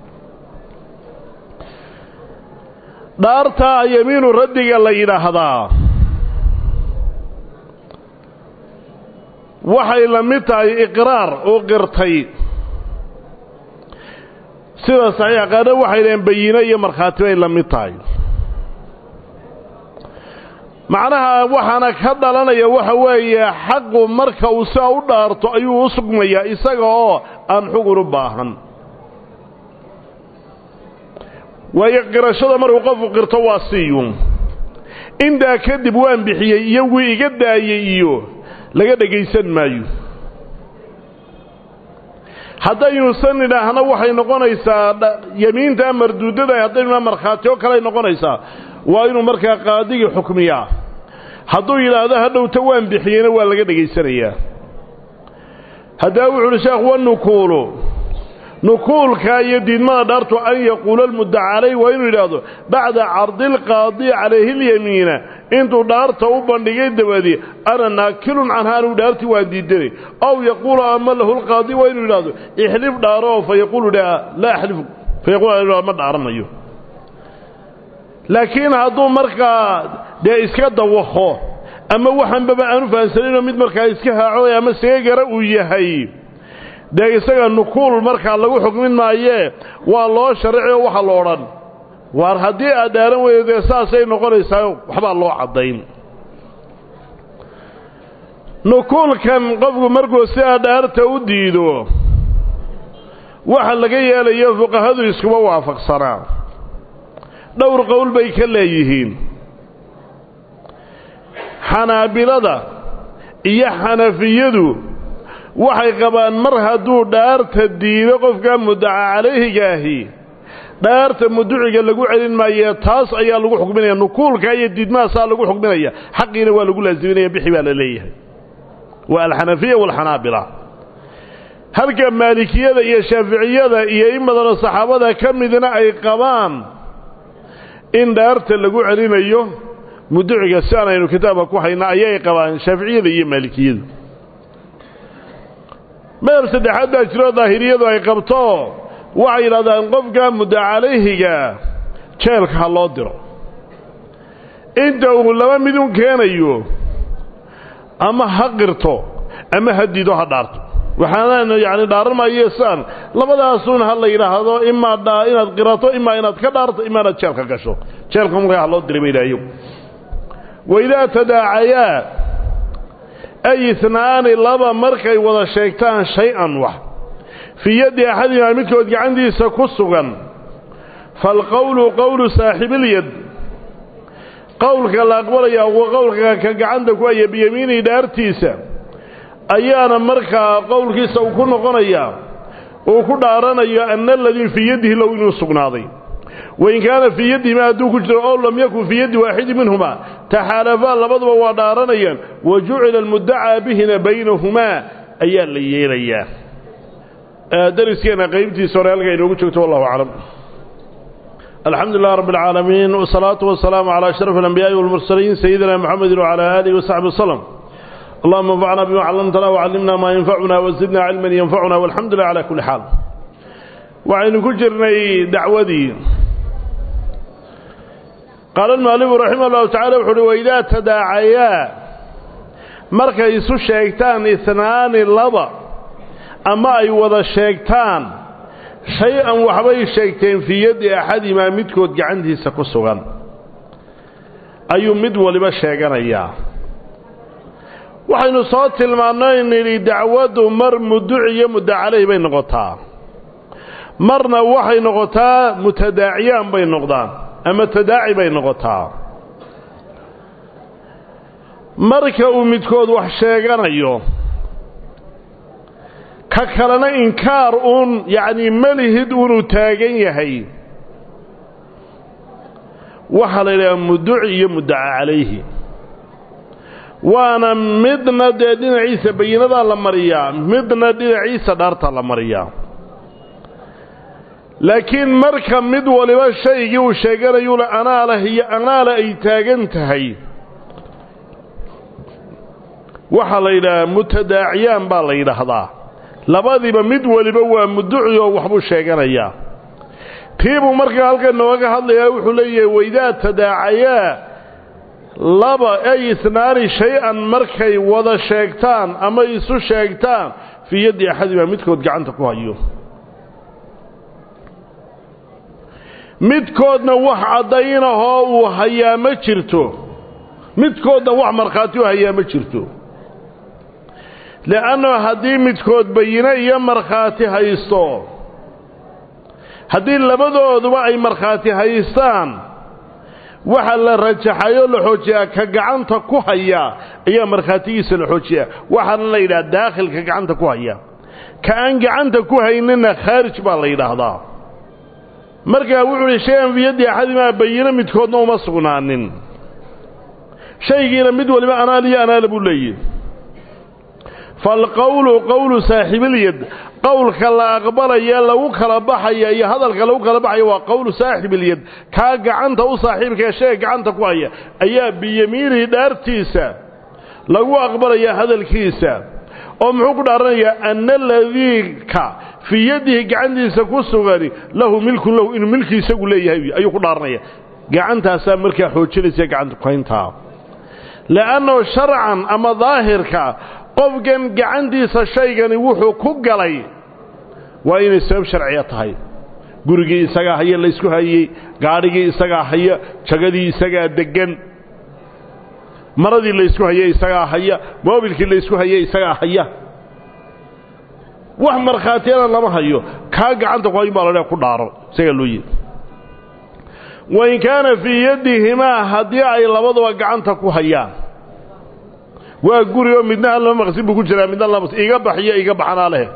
dhaartaa yamiinu raddiga la yidhaahdaa waxay la mid tahay iqraar oo qirtay sida saxiix qaarna waxay dhaheen bayino iyo markhaati bay la mid tahay macnaha waxaana ka dhalanaya waxa weeye xaqu marka uu sidaa u dhaarto ayuu u sugmayaa isaga oo aan xugun u baahan waayo qirashada markuu qofku qirto waa siiyun intaa kadib waan bixiyey iyo wii iga daayey iyo laga dhegaysan maayo haddaynuusan idhaahna waxay noqonaysaa yamiinta marduudada haddaynu markhaati oo kaley noqonaysaa waa inuu markaa qaadigii xukmiyaa hadduu yidhaahdo hadhowta waan bixiyeyna waa laga dhegaysanayaa haddaa wuxu uhi sheekh wanukuulu nukuulka iyo diidmada dhaartu an yaquula almuddaca calayh waa inuu yidhaahdo bacda cardi lqaadi calayhi lyamiina intuu dhaarta u bandhigay dabadi ana naakilun canha anuu dhaartii waan diidanay aw yaquulu ama lahu lqaadi waa inuu yidhahdo ixlif dhaaro fa yaquulu laa axlifu fa yaqul ma dhaaranayo laakiin hadduu markaa dee iska dawaqo ama waxanbaba aanu fahansaninoo mid markaa iska haaco ama seegara uu yahay dee isaga nukuul markaa lagu xukmin maayee waa loo sharci oo waxa lo odhan waar haddii aad dhaaran weydo dee saasay noqonaysaa waxbaa loo caddayn nukuulkan qofku markuu sidaa dhaarta u diido waxa laga yeelayo fuqahadu iskuma waafaqsanaa dhowr qowl bay ka leeyihiin xanaabilada iyo xanafiyadu waxay qabaan mar hadduu dhaarta diido qofka muddaca calayhigaahi dhaarta muduciga lagu celin maaye taas ayaa lagu xukminaya nukuulka iyo diidmahaasaa lagu xukminaya xaqiina waa lagu laasiminaya bixi baa la leeyahay waa alxanafiya waalxanaabila halka maalikiyada iyo shaaficiyada iyo in badanoo saxaabada ka midna ay qabaan in dhaarta lagu celinayo muduciga si aan aynu kitaabka ku hayna ayay qabaan shaaficiyada iyo maalikiyadu madab saddexaad baa jiroo daahiriyadu ay qabto waxay yidhahdaan qofka mudda calayhiga jeelka ha loo diro inta uu laba midun keenayo ama ha qirto ama ha diido ha dhaarto waxaana yacni dhaaran maayo saan labadaasuun ha la yidhaahdo imaa dhaa inaad qirato imaa inaad ka dhaarto imaa inaad jeelka gasho jeelka markaa ha loo diray ba ilaayo waidaa tadaacayaa ay isnaani laba markay wada sheegtaan shay-an wax fii yaddi axadimaa midkood gacantiisa ku sugan faalqowlu qowlu saaxibilyad qowlka la aqbalayaa wa qowlka ka gacanta ku haya biyamiinihi dhaartiisa ayaana markaa qowlkiisa uu ku noqonayaa uu ku dhaaranayo ana aladii fii yaddihi low inuu sugnaaday wain kaana fii yaddihima hadduu ku jiro ow lam yakun fii yaddi waaxidi minhumaa taxaalafaa labaduba waa dhaaranayaan wa jucila almuddacaa bihina baynahumaa ayaa la yeelayaa dariskeenna qaybtiisa hore halka inoogu joogto wallahu aclam alxamdu lilah rab اlcaalamiin wsalaatu wasalaamu calaa ashraf alambiyaai walmursaliin sayidina mxamedi wcala aalihi wasaxbi waslem allahuma anfacna bima callamtana wcallimna maa yanfacuna wazidna cilman yanfacuna walxamdu lilah cala kulli xaal waxaynu ku jirnay dacwadii qaala almualifu raximah llahu tacala wuxu uhi waidaa tadaacayaa markay isu sheegtaan ihnaani laba ama ay wada sheegtaan shay-an waxbay sheegteen fii yaddi axadimaa midkood gacantiisa ku sugan ayuu mid waliba sheeganayaa waxaynu soo tilmaannay nidhi dacwaddu mar muduci iyo mudda caleyh bay noqotaa marna waxay noqotaa mutadaaciyaan bay noqdaan ama tadaaci bay noqotaa marka uu midkood wax sheeganayo ka kalena inkaar uun yacnii melihid uunuu taagan yahay waxaa la yidhaha muduci iyo muddaca calayhi waana midna dee dhinaciisa bayinadaa la mariyaa midna dhinaciisa dhaarta la mariyaa laakiin marka mid waliba shaygii uu sheeganayula anaa leh iyo anaa leh ay taagan tahay waxaa la yidhahaa mutadaaciyaan baa la yidhaahdaa labadiiba mid waliba waa muduci oo waxbuu sheeganayaa tiibuu markaa halkan nooga hadlayaa wuxuu leeyahay waydaa tadaacayaa laba ay isnaani shay-an markay wada sheegtaan ama isu sheegtaan fii yaddi axadimaa midkood gacanta ku hayo midkoodna wax caddaynahoo uu hayaa ma jirto midkoodna wax markhaati u hayaa ma jirto le'anno haddii midkood bayine iyo markhaati haysto haddii labadooduba ay markhaati haystaan waxa la rajaxayoo la xoojiyaa ka gacanta ku haya ayaa markhaatigiisa la xoojiyaa waxaana la yidhaha daakhilka gacanta ku haya ka aan gacanta ku haynina khaarij baa la yidhaahdaa markaa wuxuu uhi shay-an fii yaddi axadimaa bayino midkoodna uma sugnaanin shaygiina mid waliba anaal iyo anaala buu leeyihi faalqowlu qowlu saaxibilyad qowlka la aqbalaya lagu kala baxaya iyo hadalka lagu kala baxaya waa qowlu saaxibilyad kaa gacanta u saaxiibkae shayga gacanta ku haya ayaa biyamiinihi dhaartiisa lagu aqbalaya hadalkiisa oo muxuu ku dhaaranayaa ana aladiika fii yadihi gacantiisa ku sugani lahu milkun lahu inuu milki isagu leeyahay ayuu ku dhaaranaya gacantaasaa markaa xoojinaysa gacanta kuhayntaa le'annahu sharcan ama daahirka qofkan gacantiisa shaygani wuxuu ku galay waa inay sabab sharciya tahay gurigii isagaa haya laysku hayey gaadhigii isagaa haya jagadii isagaa deggan maradii laysku hayey isagaa haya moobilkii laysku hayey isagaa haya wax markhaatiyana lama hayo kaa gacanta ku hayn baa ladha ku dhaaro isagaa loo yidhi wain kaana fii yaddihimaa haddii ay labaduba gacanta ku hayaan waa guri oo midna hal laba maqsin buu ku jiraa midna laba iga baxiyo iga baxanaa leh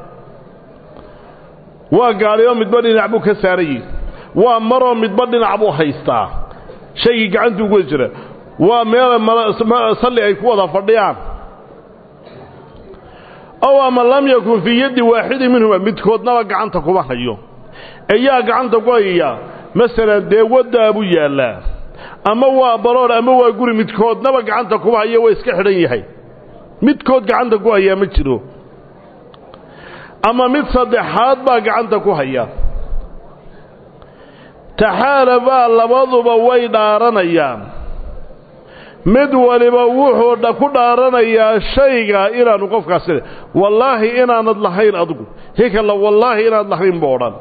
waa gaadhi oo midba dhinac buu ka saarayi waa maroo midba dhinac buu haystaa shaygii gacantuu ku wada jira waa meel salli ay ku wada fadhiyaan ow ama lam yakun fii yaddi waaxidin minhuma midkoodnaba gacanta kuma hayo eyaa gacanta ku hayaya masalan dee waddaa buu yaallaa ama waa baroor ama waa guri midkoodnaba gacanta kuma hayo waa iska xidhan yahay midkood gacanta ku hayaa ma jiro ama mid saddexaad baa gacanta ku haya taxaalabaa labaduba way dhaaranayaan mid waliba wuxuu ku dhaaranayaa shayga inaanu qofkaasi wallaahi inaanad lahayn adigu hikala wallaahi inaad lahayn buu odhan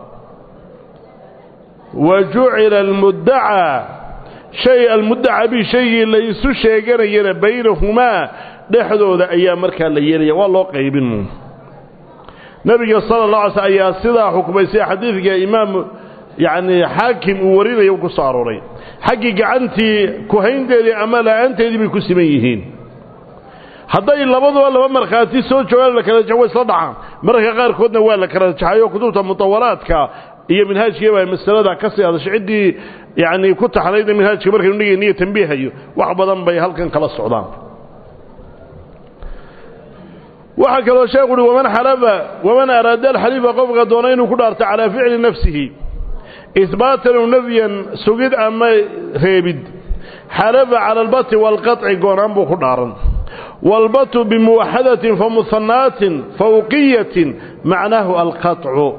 wa jucila almuddacaa shay almuddaca bi shaygii la isu sheeganayana baynahumaa dhexdooda ayaa markaa la yeelaya waa loo qaybin nebiga sala allah alay sl ayaa sidaa xukmay sida xadiidka imaam yacni xaakim uu warinaya ku soo arooray xaggii gacantii kuhaynteedii ama la-aanteedii bay ku siman yihiin hadday labaduba laba markhaati soo joogaan la kala jaxo way isla dhacaan mararka qaarkoodna waa la kala jaxayo kutubta mutawalaadka iyo minhaajkii baa masalada ka sii hadashay ciddii yacni ku taxnaydna minhaajka markaynu dhigayniyo tambiihayo wax badan bay halkan kala socdaan waxaa kaloo sheekhu uhi waman xalafa waman araada alxalifa qofka doona inuu ku dhaarto calaa ficli nafsihi ihbaatan u nafyan sugid ama reebid xalafa cala albati waalqaطci goonaan buu ku dhaaran waalbatu bimuwaxadatin famuhanaatin fawqiyatin macnaahu alqaطcu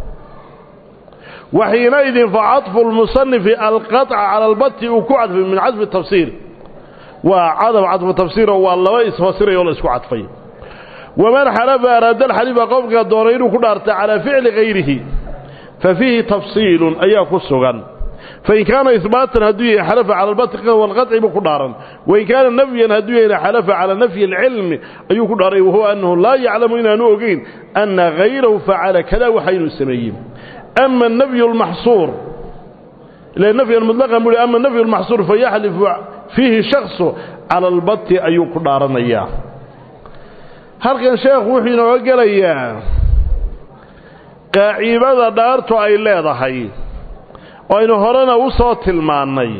waxiinaidin facadfu lmusanifi alqaطca cala albati uu ku cadfay min cadfi tafsiir waa cadab cadfu tafsiiroo waa laba isfasirayoo la isku cadfay waman xalafa araada alxalifa qofka doonay inuu ku dhaarta calaa ficli hayrihi fa fiihi tafsiilun ayaa ku sugan fain kaana ihbaatan hadduu yahay xalafa cala albati walqaطci buu ku dhaaran wain kaana nafyan hadduu yahayna xalafa calaa nafyi alcilmi ayuu ku dhaaray wahuwa annahu laa yaclamu inaanu ogeyn ana hayrahu facala kada waxa inuu sameeyey ama nafyu lmaxsuur ila nafyan mutlaqan buu ama nafyu lmaxsuur fayaxlifu fiihi shaksu cala albati ayuu ku dhaaranayaa halkan sheekhu wuxuu inooga gelayaa qaaciibada dhaartu ay leedahay oo aynu horena u soo tilmaannay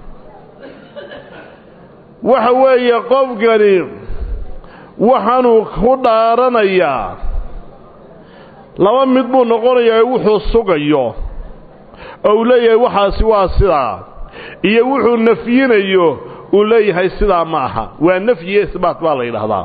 waxa weeye qofkani waxaanuu ku dhaaranayaa laba mid buu noqonayaa wuxuu sugayo oo uu leeyahay waxaasi waa sidaa iyo wuxuu nafyinayo uu leeyahay sidaa ma aha waa nafyiyo isbaat baa la yidhaahdaa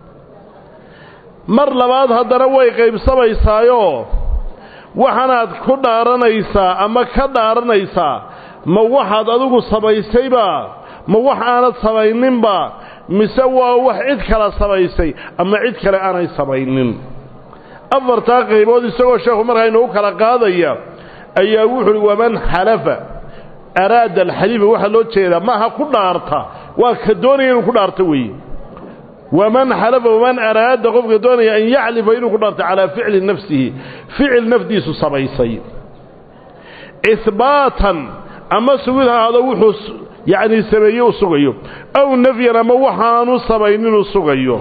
mar labaad haddana way qaybsamaysaayoo waxaanaad ku dhaaranaysaa ama ka dhaaranaysaa ma waxaad adigu samaysayba ma wax aanad samayninba mise waa wax cid kale samaysay ama cid kale aanay samaynin afartaa qaybood isagoo sheekhu markaa inuu kala qaadaya ayaa wuxu uhi waman xalafa araada alxaliifa waxaa loo jeedaa maaha ku dhaarta waa ka doonaya inuu ku dhaarto weeye waman xalafa waman araada qofka doonaya an yaclifa inuu ku dhaarto calaa ficli nafsihi ficil nafdiisu samaysay ihbaatan ama sugid haado wuxuu yacni sameeye u sugayo aw nafyan ama waxaanu samaynin uu sugayo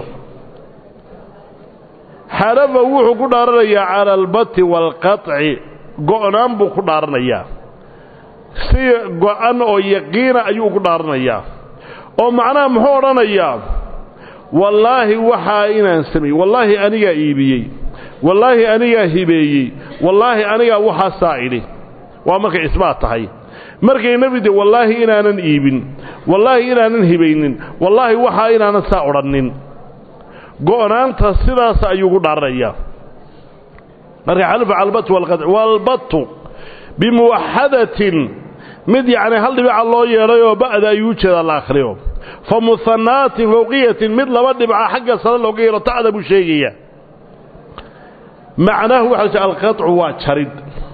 xalafa wuxuu ku dhaaranayaa cala albati waalqaطci go'naan buu ku dhaaranayaa si go-an oo yaqiina ayuu ku dhaaranayaa oo macnaha muxuu odhanayaa wallaahi waxaa inaan sameeyey wallaahi anigaa iibiyey wallaahi anigaa hibeeyey wallaahi anigaa waxaasaa idhi waa markay isbaat tahay markay nebi de wallaahi inaanan iibin wallaahi inaanan hibaynin wallaahi waxaa inaanan saa odhannin go'naanta sidaas ayuu gu dhaaranayaa marka xalfa calbatu walqadci waalbatu bimuwaxadatin mid yacni hal dhibica loo yeedhayoo ba'da ayuu jeedaa la akhriyo fa muhanaatin fawqiyatin mid laba dhibca xagga sare looga yeedho ta'da buu sheegaya macnaahu waxa alqaطcu waa jarid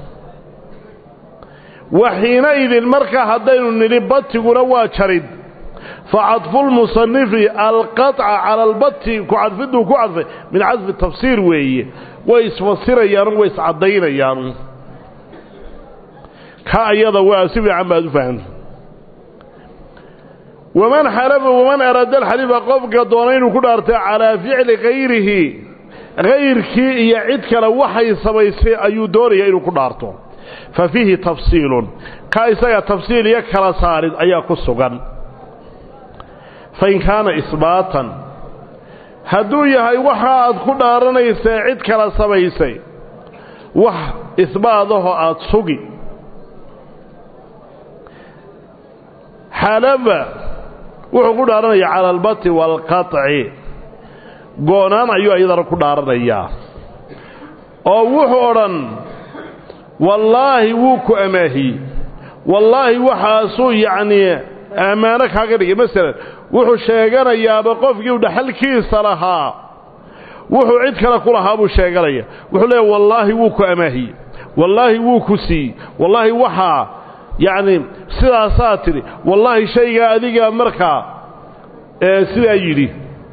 waxiinaidin markaa haddaynu nidhi batiguna waa jarid facadfulmusanifi alqaطca cala albati ku cadfiduu ku cadfay min cadfi tafsiir weeye way isfasirayaanu way iscaddaynayaanu ka ayada waa si fiican baad u fahamta waman xalafa waman araada alxalifa qofka doona inuu ku dhaartay calaa ficli kayrihi kayrkii iyo cid kale waxay samaysay ayuu doonayaa inuu ku dhaarto fa fiihi tafsiilun ka isaga tafsiil iyo kala saarid ayaa ku sugan fain kaana isbaatan hadduu yahay waxa aad ku dhaaranaysaa cid kala samaysay wax isbaadahoo aad sugi xalafa wuxuu ku dhaaranaya cala albati waalqaطci goonaan ayuu iyadana ku dhaaranayaa oo wuxuu odhan wallaahi wuu ku amaahiyey wallaahi waxaasuu yacnii ammaano kaaga dhigay masalan wuxuu sheeganayaaba qofkii u dhaxalkiisa lahaa wuxuu cid kale ku lahaa buu sheeganaya wuxuu leeya wallaahi wuu ku amaahiyey wallaahi wuu ku siiyey wallaahi waxaa yacni sidaasaa tidhi wallaahi shaygaa adigaa markaa sidaa yidhi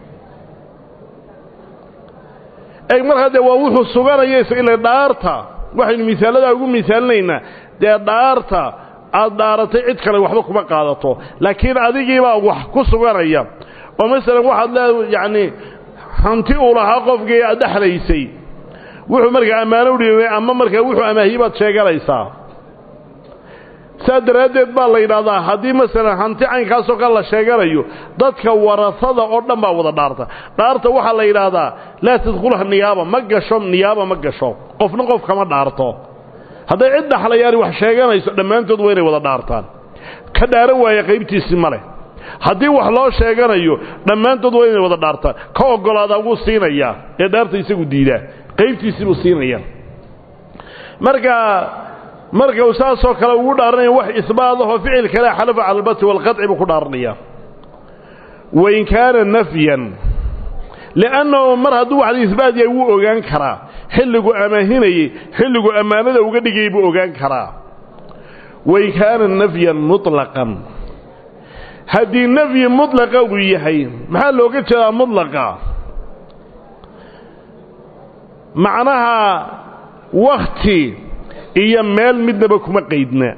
eg markaa dee waa wuxuu suganaya ila dhaarta waxaynu misaaladaa ugu misaalinaynaa dee dhaarta aad dhaaratay cid kale waxba kuma qaadato laakiin adigiibaa wax ku suganaya oo masalan waxaad leeda yacni hanti uu lahaa qofkii aad dhexlaysay wuxuu markaa ammaano udhiibay ama markaa wuxuu amaahiyey baad sheeganaysaa saa daraaddeed baa la yidhaahdaa haddii masalan hanti caynkaasoo kale la sheeganayo dadka warasada oo dhan baa wada dhaarta dhaarta waxaa la yidhaahdaa laa tadkhulha niyaaba ma gasho niyaaba ma gasho qofna qof kama dhaarto hadday cid dhaxlayaani wax sheeganayso dhammaantood waa inay wada dhaartaan ka dhaaran waaya qaybtiisii ma leh haddii wax loo sheeganayo dhammaantood waa inay wada dhaartaan ka oggolaadaa wuu siinayaa ee dhaarta isagu diidaa qaybtiisii buu siinayaa marka marka uu saasoo kale ugu dhaaranaya wax isbaadahoo ficil kale xalafa cala albati waalqaطci buu ku dhaaranaya wain kaana nafyan li'annahu mar hadduu wax isbaat yahay wuu ogaan karaa xilligu amaahinayey xilligu ammaanada uga dhigayay buu ogaan karaa wain kaana nafyan muطlaqan haddii nafyi mudlaqa uu yahay maxaa looga jeedaa mudlaqa macnaha wakti iyo meel midnaba kuma qaydna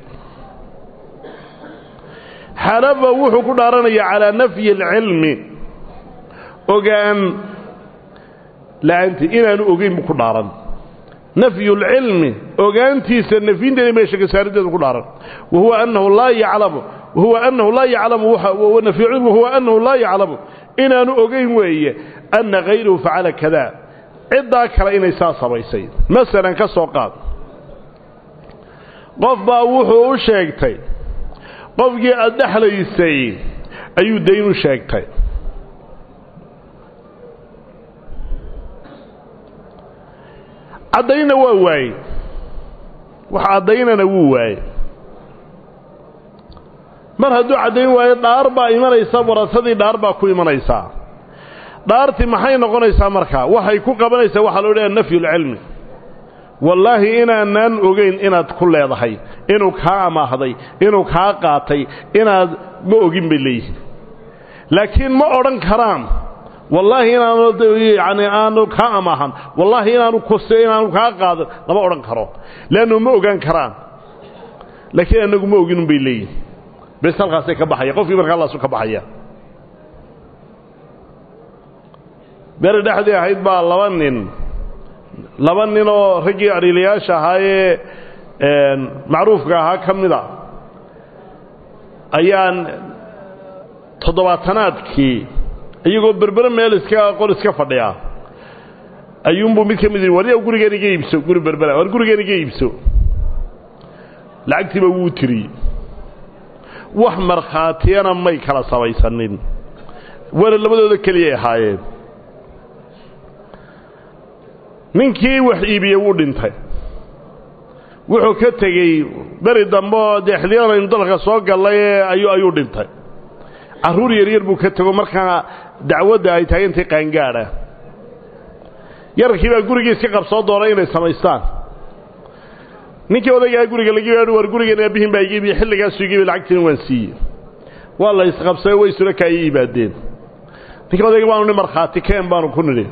xalafa wuxuu ku dhaaranayaa calaa nafyi alcilmi ogaan la'aantii inaanu ogeyn buu ku dhaaran nafyu lcilmi ogaantiisa nafyinteeda meesha ka saarideedu ku dhaaran wahuwa annahu laa yaclamu wahuwa annahu laa yaclamu nafyu cilmi wahuwa annahu laa yaclamu inaanu ogeyn weeye anna hayruhu facala kada ciddaa kale inay saa samaysay masalan ka soo qaad qof baa wuxuu u sheegtay qofkii aada dhexlaysay ayuu dayn u sheegtay caddaynna waa waaye wax caddaynana wuu waaye mar hadduu caddayn waayo dhaar baa imanaysa warasadii dhaar baa ku imanaysaa dhaartii maxay noqonaysaa markaa waxay ku qabanaysaa waxaa loo leeyaha nafyulcilmi wallaahi inaanaan ogeyn inaad ku leedahay inuu kaa amaahday inuu kaa qaatay inaad ma ogin bay leeyihin laakiin ma odhan karaan wallaahi inaanu yani aanu kaa amaahan wallaahi inaanu kose inaanu kaa qaadan lama odhan karo leannu ma ogaan karaan laakiin anagu ma oginun bay leeyihin bes halkaasay ka baxaya qofkii markaa laasu ka baxaya beri dhexdii ahayd baa laba nin laba nin oo raggii adhiilayaasha ahaayee macruufka ahaa ka mida ayaan toddobaatanaadkii iyagoo berbere meel iska qol iska fadhiya ayuunbuu mid ka mid yihi warya gurigeen iga iibso guri berbera war gurigeen iga iibso lacagtiiba wuu tiriyey wax markhaatiyana may kala samaysanin wana labadooda keliyay ahaayeen ninkii wax iibiyey wuu dhintay wuxuu ka tegey beri dambe oo dee xiliyaan aynu dalka soo gallay ayuu ayuu dhintay carruur yaryar buu ka tego markaa dacwadda ay taagantay qaangaadha yararkii baa gurigii iska qabsoo doonay inay samaystaan ninkii odaygaa guriga laga yaadhi war gurigan aabbihin baa iga iibiye xilligaasu iga iibiye lacagtiina waan siiyey waa la isqabsayo way isula kaaya yimaadeen ninkii odayga baanu ni markhaati keen baanu ku nidhi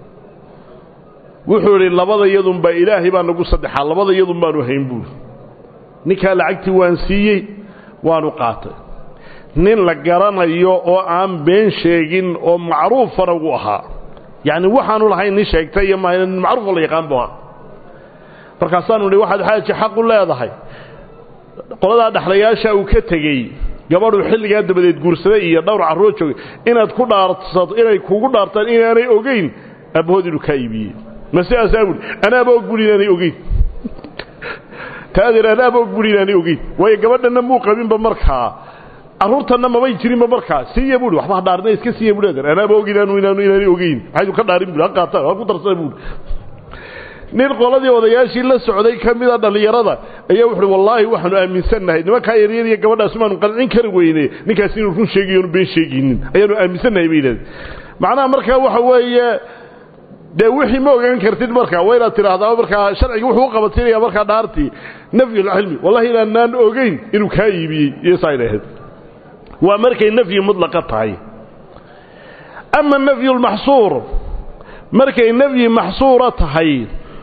wuxuu idhi labada iyadunbaa ilaahay baa nagu saddexaa labada iyadun baanu hayn buuri ninkaa lacagtii waan siiyey waanu qaatay nin la garanayo oo aan been sheegin oo macruufana uu ahaa yacni waxaanu lahayn nin sheegtay iyo ma nin macruufoo la yaqaan bu ahaa markaasaanu idhi waxaad xaaji xaq u leedahay qoladaa dhexlayaasha uu ka tegey gabadhuu xilligaa dabadeed guursaday iyo dhowr carruur joogay inaad ku dhaarsato inay kugu dhaartaan inaanay ogeyn aabbahood inuu kaa iibiyey ma sidaasaa buhi anaaba og buri inaanay ogeyn taadeer anaaba og buri inaanay ogeyn waayo gabadhanna muu qabinba markaa carruurtanna mabay jirinba markaa siiya buui waxba ha dhaarina iska siiya bui adeer anaaba og inaanu inaanu inaanay ogeyn maxaydu ka dhaarin bui ha qaataan ha ku darsana buui nin qoladii odayaashii la socday ka mida dhallinyarada ayaa wuxuuhi wallaahi waxaanu aaminsannahay nimankaa yaryar iyo gabadhaas maanu qancin kari weyne ninkaas inuu run sheegayo onu been sheegaynin ayaanu aaminsannahay bay yidhahdeen macnaha markaa waxa weeye dee wixii ma ogaan kartid markaa waa inaad tidhaahdaa markaa sharciga wuxuu u qabatinaya markaa dhaartii nafyulcilmi wallahi inaanaan ogeyn inuu kaa iibiyey iyo saa idhaahd waa markay nafyi mudlaqa tahay ama nafyulmaxsuur markay nafyi maxsuura tahay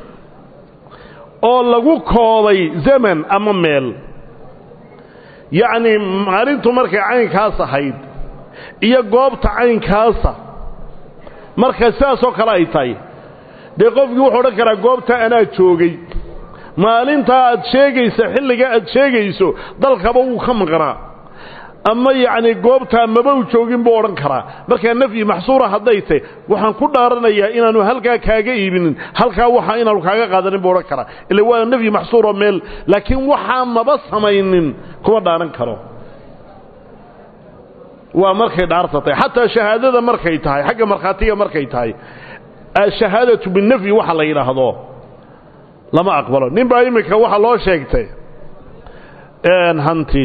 oo lagu koobay zaman ama meel yacnii maalintu markay caynkaas ahayd iyo goobta caynkaasa marka sidaasoo kale ay tahay dee qofkii wuxuu odhan karaa goobta anaa joogay maalintaa aad sheegaysa xilliga aad sheegayso dalkaba wuu ka maqnaa ama yacni goobtaa maba u joogin buu odhan karaa markaa nafyi maxsuura hadday tahy waxaan ku dhaaranayaa inaanu halkaa kaaga iibinin halkaa waxa inaanu kaaga qaadanin buu odhan karaa ila waa nafyi maxsuuro meel laakiin waxaa maba samaynin kuma dhaaran karo waa markay dhaarta tahay xataa shahaadada markay tahay xagga markhaatiga markay tahay ashahaadatu binafyi waxa la yidhaahdo lama aqbalo nin baa iminka waxaa loo sheegtay hanti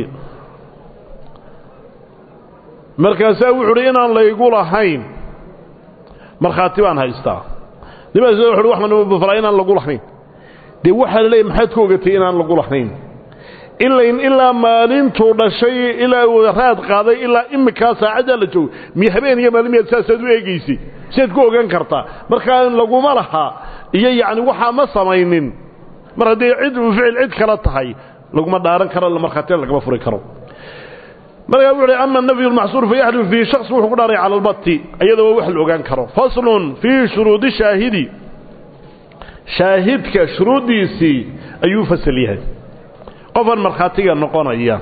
markaasaa wuxu uhi inaan laygu lahayn markhaati baan haystaa nimaas wuxu waxaan falaa inaan lagu lahayn dee waxaa la leeyahy maxaad ku ogatay inaan lagu lahayn ilayn ilaa maalintuu dhashay ilaa uu raad qaaday ilaa iminkaa saacaddaa la joogo mi habeen iyo maalin miyaad saasaad u eegaysay siaad ku ogaan kartaa markaa laguma laha iyo yacni waxaa ma samaynin mar haddii cid uu ficil cid kala tahay laguma dhaaran karo markhaatina lagama furi karo markaa wuxu uhi ama nafyu lmaxsuur fayaxlifu fiihi shaks wuxuu ku dhaaray cala albati iyadoo wax la ogaan karo faslun fii shuruudi shaahidi shaahidka shuruuddiisii ayuu fasal yahay qofan markhaatiga noqonaya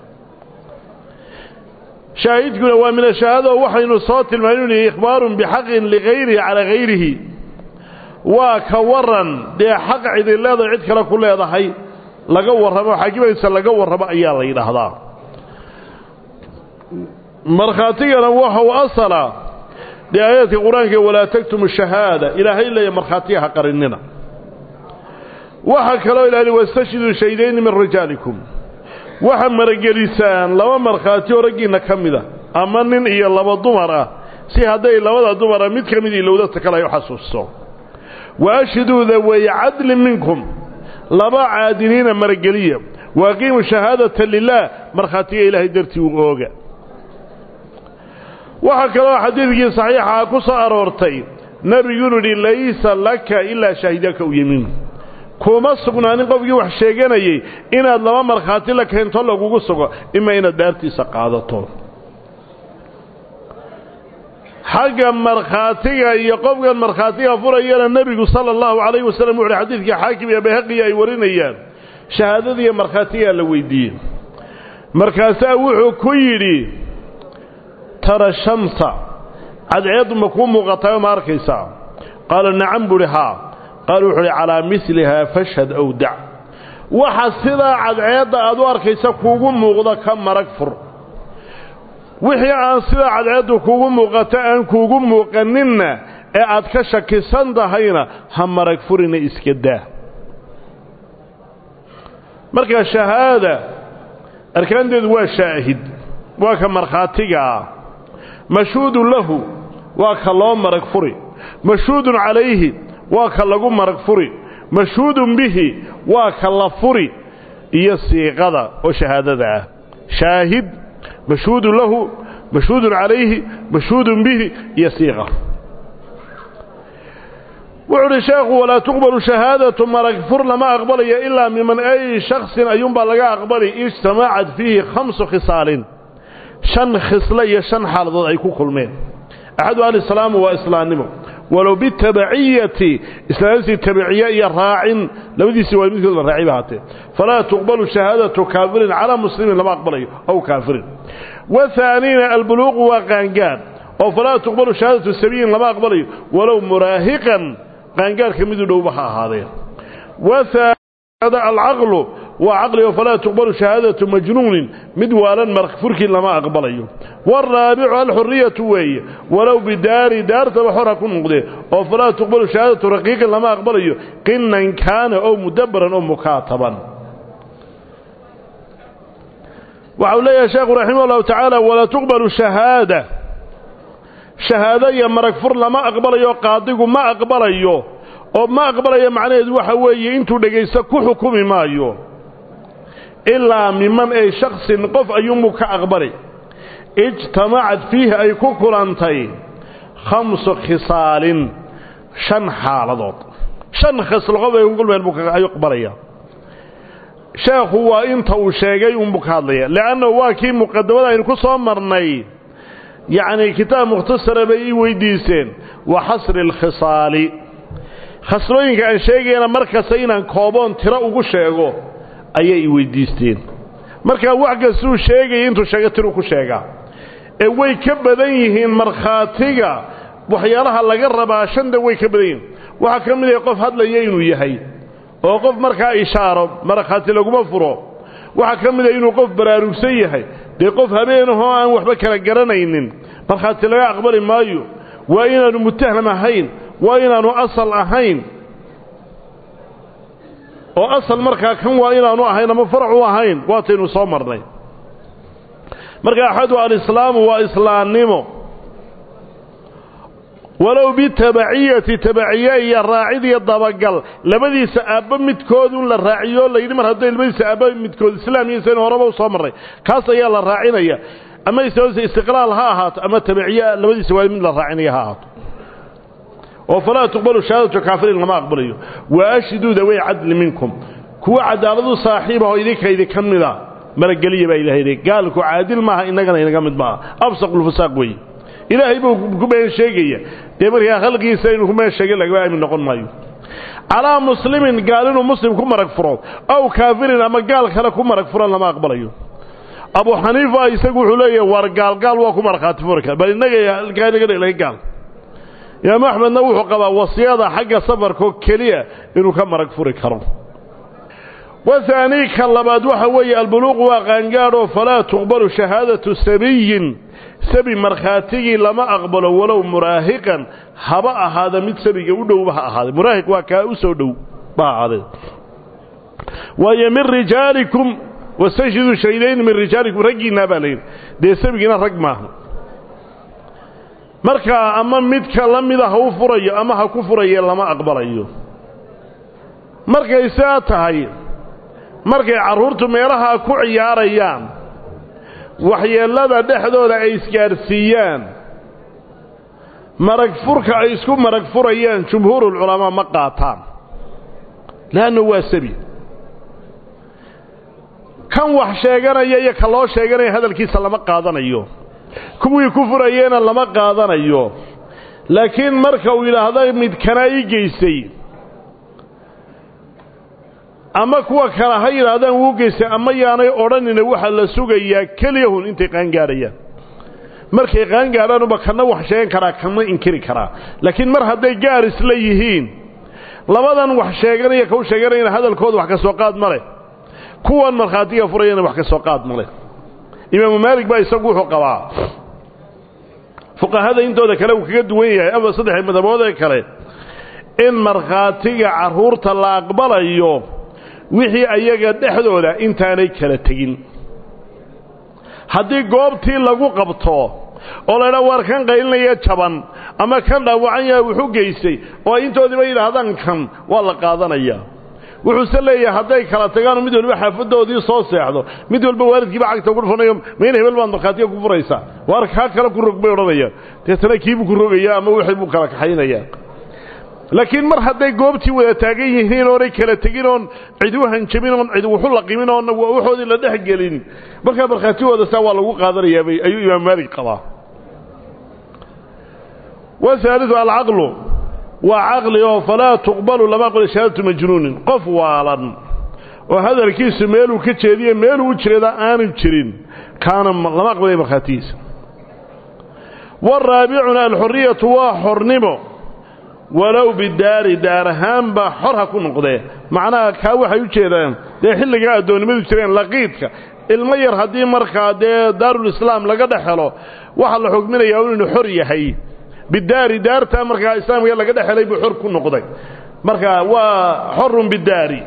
shaahidkuna waa min ashahaada oo waxaynu soo tilmayn inu yihi ikhbaarun bixaqin ligayrihi calaa hayrihi waa ka waran dee xaq cidi leedahay cid kale ku leedahay laga warramo xaakimaysa laga warramo ayaa la yidhaahdaa markhaatigana waxa u asala dee aayaadka qur-aanka walaa taktumu shahaada ilaahay leeya markhaatiga ha qarinina waxaa kaloo ilaali wastashhiduu shaydayni min rijaalikum waxa maragelisaan laba markhaati oo raggiinna ka mida ama nin iyo laba dumar ah si hadday labada dumara mid ka mid ilowdata kale ay u xasuusto wa ashhiduu daweeye cadlin minkum laba caadiliina marageliya waaqiimu shahaadata lilaah markhaatiga ilaahay dartii u ooga waxaa kaloo xadiidkii saxiixaha ku soo aroortay nebigu inu yidhi laysa laka ilaa shaahidaka u yemiin kuma sugnaanin qofkii wax sheeganayay inaad laba markhaati la keento lagugu sugo ima inaad daartiisa qaadato xagga markhaatiga iyo qofkan markhaatiga furayana nebigu sala allahu calayhi wasallam wuxuuhi xadiidkii xaakim iyo bayhaqiya ay warinayaan shahaadadiiyo markhaatigaa la weydiiyey markaasaa wuxuu ku yidhi tara shamsa cadceeddu ma kuu muuqatayo ma arkaysaa qaala nacam buuhi haa qaala wuxuu uhi calaa milihaa fashhad ow dac waxa sidaa cadceedda aad u arkaysa kuugu muuqda ka marag fur wixii aan sidaa cadceeddu kuugu muuqato aan kuugu muuqaninna ee aad ka shakisan tahayna ha marag furina iska daa marka shahaada arkaanteedu waa shaahid waa ka markhaatigaa mashhuudun lahu waa ka loo marag furi mashhuudun calayhi waa ka lagu marag furi mashhuudun bihi waa ka la furi iyo siiqada oo shahaadada ah shaahid mashhuudun lahu mashhuudun calayhi mashhuudun bihi iyo siiqa wuxu uhi sheekhu walaa tuqbalu shahaadatu marag fur lama aqbalayo ilaa miman ay shaksin ayuunbaa laga aqbali ijtamacad fiihi khamsu khisaalin shan khisle iyo shan xaaladood ay ku kulmeen axadu alislaamu waa islaannimo walow bitabaciyati islaamtii tabiciye iyo raacin labadiisii waa midkood la raaciba haatee falaa tuqbalu shahaadatu kaafirin calaa muslimin lama aqbalayo aw kaafirin wahaaniina albuluuqu waa qaangaar oo falaa tuqbalu shahaadatu sabiyin lama aqbalayo walow muraahiqan qaangaarka midu dhowba ha ahaadeen wahaada alcaqlu waa caqli oo falaa tuqbalu shahaadatu majnuunin mid waalan marfurkii lama aqbalayo waaraabicu alxuriyatu weeye walow bidaari daartaba xor ha ku noqdee oo falaa tuqbalu shahaadatu raqiiqin lama aqbalayo qinan kaana oo mudabaran oo mukaataban waxau leeyahay sheekhu raximah allahu tacaala walaa tuqbalu shahaada shahaado iyo marag fur lama aqbalayo qaadigu ma aqbalayo oo ma aqbalayo macnaheedu waxa weeye intuu dhegaysto ku xukumi maayo ilaa miman ay shaksin qof ayuunbuu ka aqbali ijtamacad fiihi ay ku kulantay khamsu khisaalin shan xaaladood shan khislo qof ay ku kulmeen buu ayuu aqbalaya sheekhu waa inta uu sheegay unbuu ka hadlaya le'annahu waa kii muqadamada aynu ku soo marnay yacni kitaab mukhtasara bay ii weydiiseen wa xasri alkhisaali khaslooyinka aan sheegayana mar kasta inaan kooboon tiro ugu sheego ayay i weydiisteen markaa wax kastuu sheegaya intuu sheega tiruu ku sheegaa ee way ka badan yihiin markhaatiga waxyaalaha laga rabaa shanta way ka badan yihiin waxaa ka mid ah qof hadlaya inuu yahay oo qof markaa ishaaro markhaati laguma furo waxaa ka mid ah inuu qof baraarugsan yahay dee qof habeenahoo aan waxba kala garanaynin markhaati laga aqbali maayo waa inaanu mutaham ahayn waa inaanu asal ahayn oo asal markaa kan waa inaanu ahayn ama farac u ahayn waataynu soo marnay marka axadu alislaamu waa islaannimo walow bitabaciyati tabaciye iyo raacid iyo dabagal labadiisa aabba midkoodun la raaciyo layidhi mar hadday labadiisa aabba midkood islaam iyo saynu horeba u soo marray kaas ayaa la raacinaya ama istiqlaal ha ahaato ama tabaciye labadiisa waa mid la raacinaya ha ahaato oo falaa tuqbalu shahaadatu kaafirin lama aqbalayo wa ashhiduu dawey cadli minkum kuwa cadaaladu saaxiibahoo idinka idinka mida marageliya baa ilahay yidhi gaalku caadil maaha innagana inaga mid maaha absaqulfusaaq weeye ilaahay buu ku been sheegaya dee markaa khalqigiisa inuu ku been sheegay lagama aamin noqon maayo calaa muslimin gaal inuu muslim ku marag furo aw kaafirin ama gaal kale ku marag furan lama aqbalayo abu xaniifa isagu wuxuu leeyahay war gaalgaal waa ku markhaati furi kara bal innaga halkaa inaga dhelaga gaal imaamu axmedna wuxuu qabaa wasiyada xagga safarkoo keliya inuu ka marag furi karo wahaanii ka labaad waxa weeye albuluuqu waa qaangaadhoo falaa tuqbalu shahaadatu sabiyin sabi markhaatigii lama aqbalo walow muraahiqan haba ahaada mid sabiga u dhowba ha ahaaday muraahiq waa kaa u soo dhow ba ahaaday waayo min rijaalikum wastanshidu shahidayn min rijaalikum raggiinaa baa layidhi dee sabigiina rag maaha markaa ama midka la mida ha u furayo ama ha ku furaye lama aqbalayo markay sidaa tahay markay carruurtu meelaha ku ciyaarayaan waxyeellada dhexdooda ay isgaadhsiiyaan marag furka ay isku marag furayaan jumhuurulculamaa ma qaataan leannu waa sabi kan wax sheeganaya iyo ka loo sheeganaya hadalkiisa lama qaadanayo kuwii ku furayeena lama qaadanayo laakiin marka uu yidhaahdo midkanaa ii geystay ama kuwa kale ha yidhaahdaan wuu geystay ama yaanay odhanina waxaa la sugayaa keliyahun intay qaangaadhayaan markay qaangaadhaanuba kana wax sheegan karaa kana inkiri karaa laakiin mar hadday gaar isla yihiin labadan wax sheeganaya kau sheeganayana hadalkooda wax ka soo qaad ma leh kuwan markhaatiga furayana wax ka soo qaad ma leh imaamu maalik baa isagu wuxuu qabaa fuqahada intooda kale uu kaga duwan yahay ama saddex madabood ee kale in markhaatiga carruurta la aqbalayo wixii ayaga dhexdooda intaanay kala tegin haddii goobtii lagu qabto oo laydhaa waar kan qaylinaya jaban ama kan dhaawacan yaha wuxu geystay oo ay intoodiiba yidhaahdaan kan waa la qaadanayaa wuxuuse leeyahay hadday kala tagaanoo mid waliba xaafadoodii soo seexdo mid walba waalidkiiba cagta ugu dhufanayo mayna hebel baad markhaatiga ku furaysaa waar kaa kale ku rog bay odhanayaan deetana kiibuu ku rogaya ama wixii buu kala kaxaynayaa laakiin mar hadday goobtii wada taagan yihiin oonay kala tegin oon cid u hanjabin oon cid wuxu laqimin oon waxoodii la dhex gelin markaa markhaatigooda saa waa lagu qaadanayaabay ayuu imaam maalik qabaa wahaaliu alcaqlu waa caqli oo falaa tuqbalu lama aqbalo shahaadatu majnuunin qof waalan oo hadalkiisu meeluu ka jeediye meeluu u jeeda aanu jirin kaana lama aqbalaya markhaatigiisa waraabicuna alxuriyatu waa xornimo walow bidaari daar ahaanba xor ha ku noqdee macnaha kaa waxay u jeedaan dee xilligaa addoonnimadu jireen laqiidka ilmo yar haddii markaa dee daarulislaam laga dhex helo waxaa la xugminayaa inuu xor yahay bidaari daartaa markaa islaamka laga dhex helay buu xor ku noqday marka waa xorun bidaari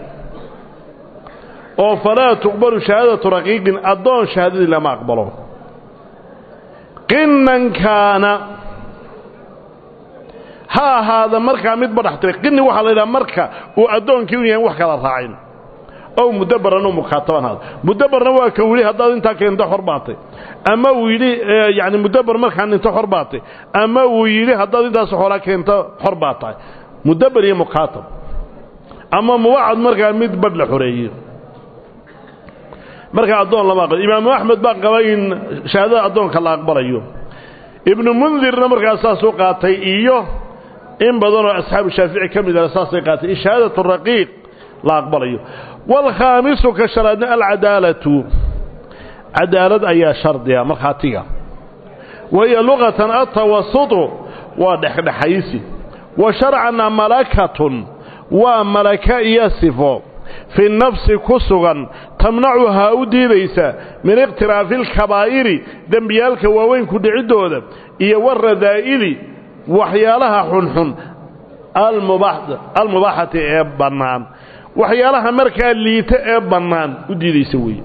oo falaa tuqbalu shahaadatu raqiiqin addoon shahaadadii lama aqbalo qinan kaana ha ahaada markaa mid badhax tiray qini waxaa la yidhaha marka uu addoonkii u yahay wax kala raacin ow mudabaran oo mukaataban haada mudabarna waa ka wili haddaad intaa keento xor baatay ama uu yidhi yani mudabar markaan dhinto xor baatay ama uu yidhi haddaad intaas xoolaa keento xor baa tahay mudabar iyo mukaatab ama mubacad markaa mid badh la xoreeye markaa addoon lama aqbal imaamu axmed baa qaba in shahaadada addoonka la aqbalayo ibnu mundirna markaa saasuu qaatay iyo in badanoo asxaabu shaafici ka midana saasay qaatay in shahaadatu raqiiq la aqbalayo waalkhaamisu ka shanaadna alcadaalatu cadaalad ayaa shardiga markhaatiga wahiya luqatan atawasutu waa dhexdhexaysi wa sharcanna malakatun waa malaka iyo sifo fi nafsi ku sugan tamnacuhaa u diidaysa min ikhtiraafi alkabaa'iri dembiyaalka waaweynku dhiciddooda iyo waradaa'ili waxyaalaha xunxun almubaaxati ee bannaan waxyaalaha markaa liita ee bannaan u diidaysa weeye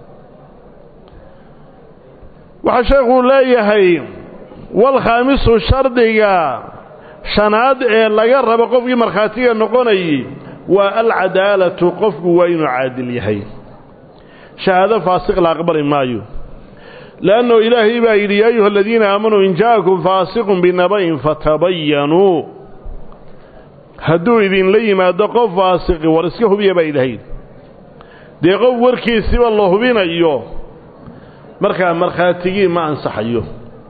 waxaa sheekuu leeyahay walkhaamisu shardiga shanaad ee laga rabo qofkii markhaatiga noqonayay waa alcadaalatu qofku waa inuu caadil yahay shahaado faasiq la aqbali maayo leanno ilaahay baa yidhi yaa ayuha aladiina aamanuu in ja'akum faasiqun binaba'in fatabayanuu hadduu idinla yimaado qof faasiqi war iska hubiya baa ilaahay dee qof warkiisiba la hubinayo markaa markhaatigii ma ansaxayo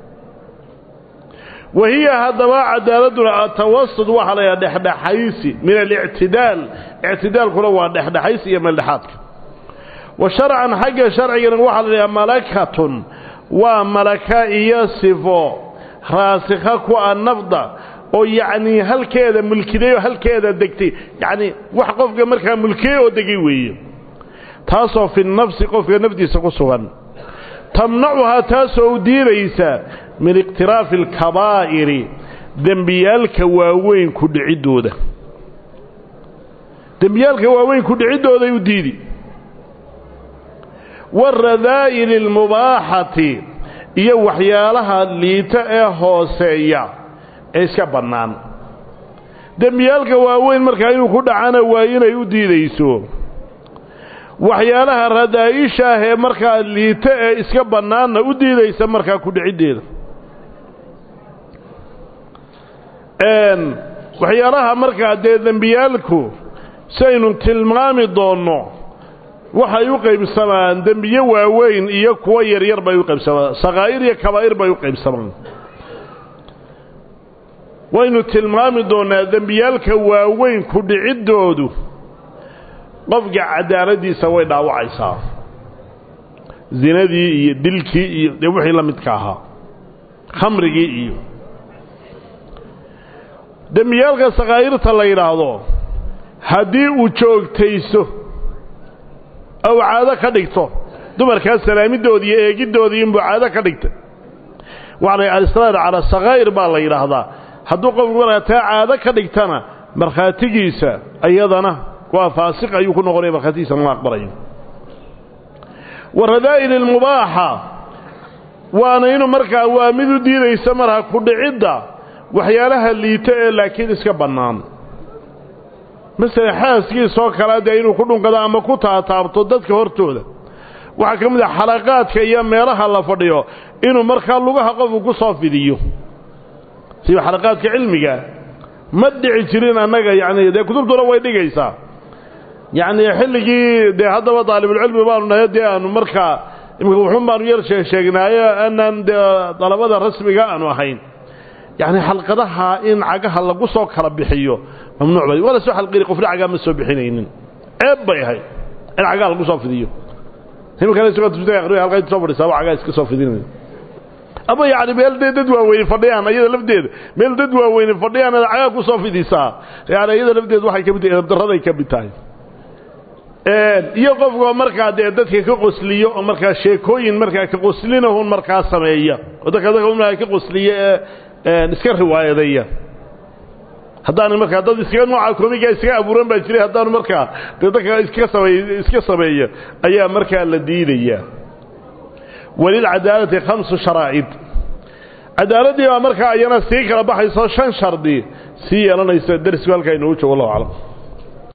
wahiya haddaba cadaaladuna atawasud waxaa la yidhaha dhexdhexaysi min alictidaal ictidaalkuna waa dhexdhexaysi iyo meeldhexaadka wa sharcan xagga sharcigana waxaa la yidhaha malakatun waa malaka iyo sifo raasikha ku a nafda oo yacnii halkeeda mulkiday oo halkeeda degtay yacnii wax qofka markaa mulkiyey oo degay weeye taasoo fi nafsi qofka naftiisa ku sugan tamnacuhaa taasoo u diidaysa min iqtiraafi alkabaa'iri dembiyaalka waaweyn ku dhiciddooda dembiyaalka waaweyn ku dhiciddooday u diidi waaradaa'ili almubaaxati iyo waxyaalaha liita ee hooseeya ee iska bannaan dembiyaalka waaweyn markaa inuu ku dhacana waa inay u diidayso waxyaalaha radaa'isha ah ee markaa liita ee iska bannaanna u diidaysa markaa ku dhiciddeeda waxyaalaha markaa dee dembiyaalku saynu tilmaami doonno waxay u qaybsamaan dembiye waaweyn iyo kuwo yaryar bay u qaybsamaan sakaa'ir iyo kabaa'ir bay u qaybsamaan waynu tilmaami doonnaa dembiyaalka waaweyn ku dhiciddoodu qofka cadaaladdiisa way dhaawacaysaa zinadii iyo dilkii iyo dee wixii la midka ahaa khamrigii iyo dembiyaalka sakaa'irta la yidhaahdo haddii uu joogtayso ou caado ka dhigto dumarkaas salaamidoodii iyo eegiddoodii inbuu caado ka dhigtay waxalay alisraar calaa sakaa'ir baa la yidhaahdaa hadduu qofku markaa taa caado ka dhigtana markhaatigiisa iyadana waa faasiq ayuu ku noqonaya markhaatigiisa lama aqbalayo wa radaa'il ilmubaaxa waana inuu markaa waa mid u diidaysa markaa ku dhicidda waxyaalaha liito ee laakiin iska bannaan masele xaaskiisoo kale dee inuu ku dhunkado ama ku taataabto dadka hortooda waxaa ka mid ah xalaqaadka iyo meelaha la fadhiyo inuu markaa lugaha qofku ku soo fidiyo siba xalaqaadka cilmiga ma dhici jirin annaga yacni dee kutubtuna way dhigaysaa yacni xilligii dee haddaba daalibulcilmi baanu nahay dee aanu markaa imika wuxuun baanu yar sheegsheegnaayo aanaan dee dalabada rasmiga aanu ahayn yacni xalqadaha in cagaha lagu soo kala bixiyo mamnuuc bay waa la soo xalqiri qofna cagaa ma soo bixinaynin ceeb bay ahayd in cagaha lagu soo fidiyo imikana isagoo tufta aqriyo halkaa soo fadhisaa waa cagaa iska soo fidinaya ama yacni meel dee dad waaweyni fadhiyaan iyada lafteeda meel dad waaweyni fadhiyaan ad cagaa ku soo fidisaa yani iyada lafteeda waxay ka mid tahay edabdarraday ka mid tahay iyo qofkoo markaa dee dadka ka qosliyo oo markaa sheekooyin markaa ka qoslinahun markaa sameeya oo dadka dadka markaa ka qosliya ee iska riwaayadeeya haddaanu markaa dad iskaga nooca komiga iskaga abuuran baa jiray haddaanu markaa dee dadka iska sameey iska sameeya ayaa markaa la diidaya walilcadaalati khamsu sharaa'id cadaaladdii baa markaa ayana sii kala baxayso shan shardi sii yeelanaysa darisku halkaa inoogu joogo allahu aclam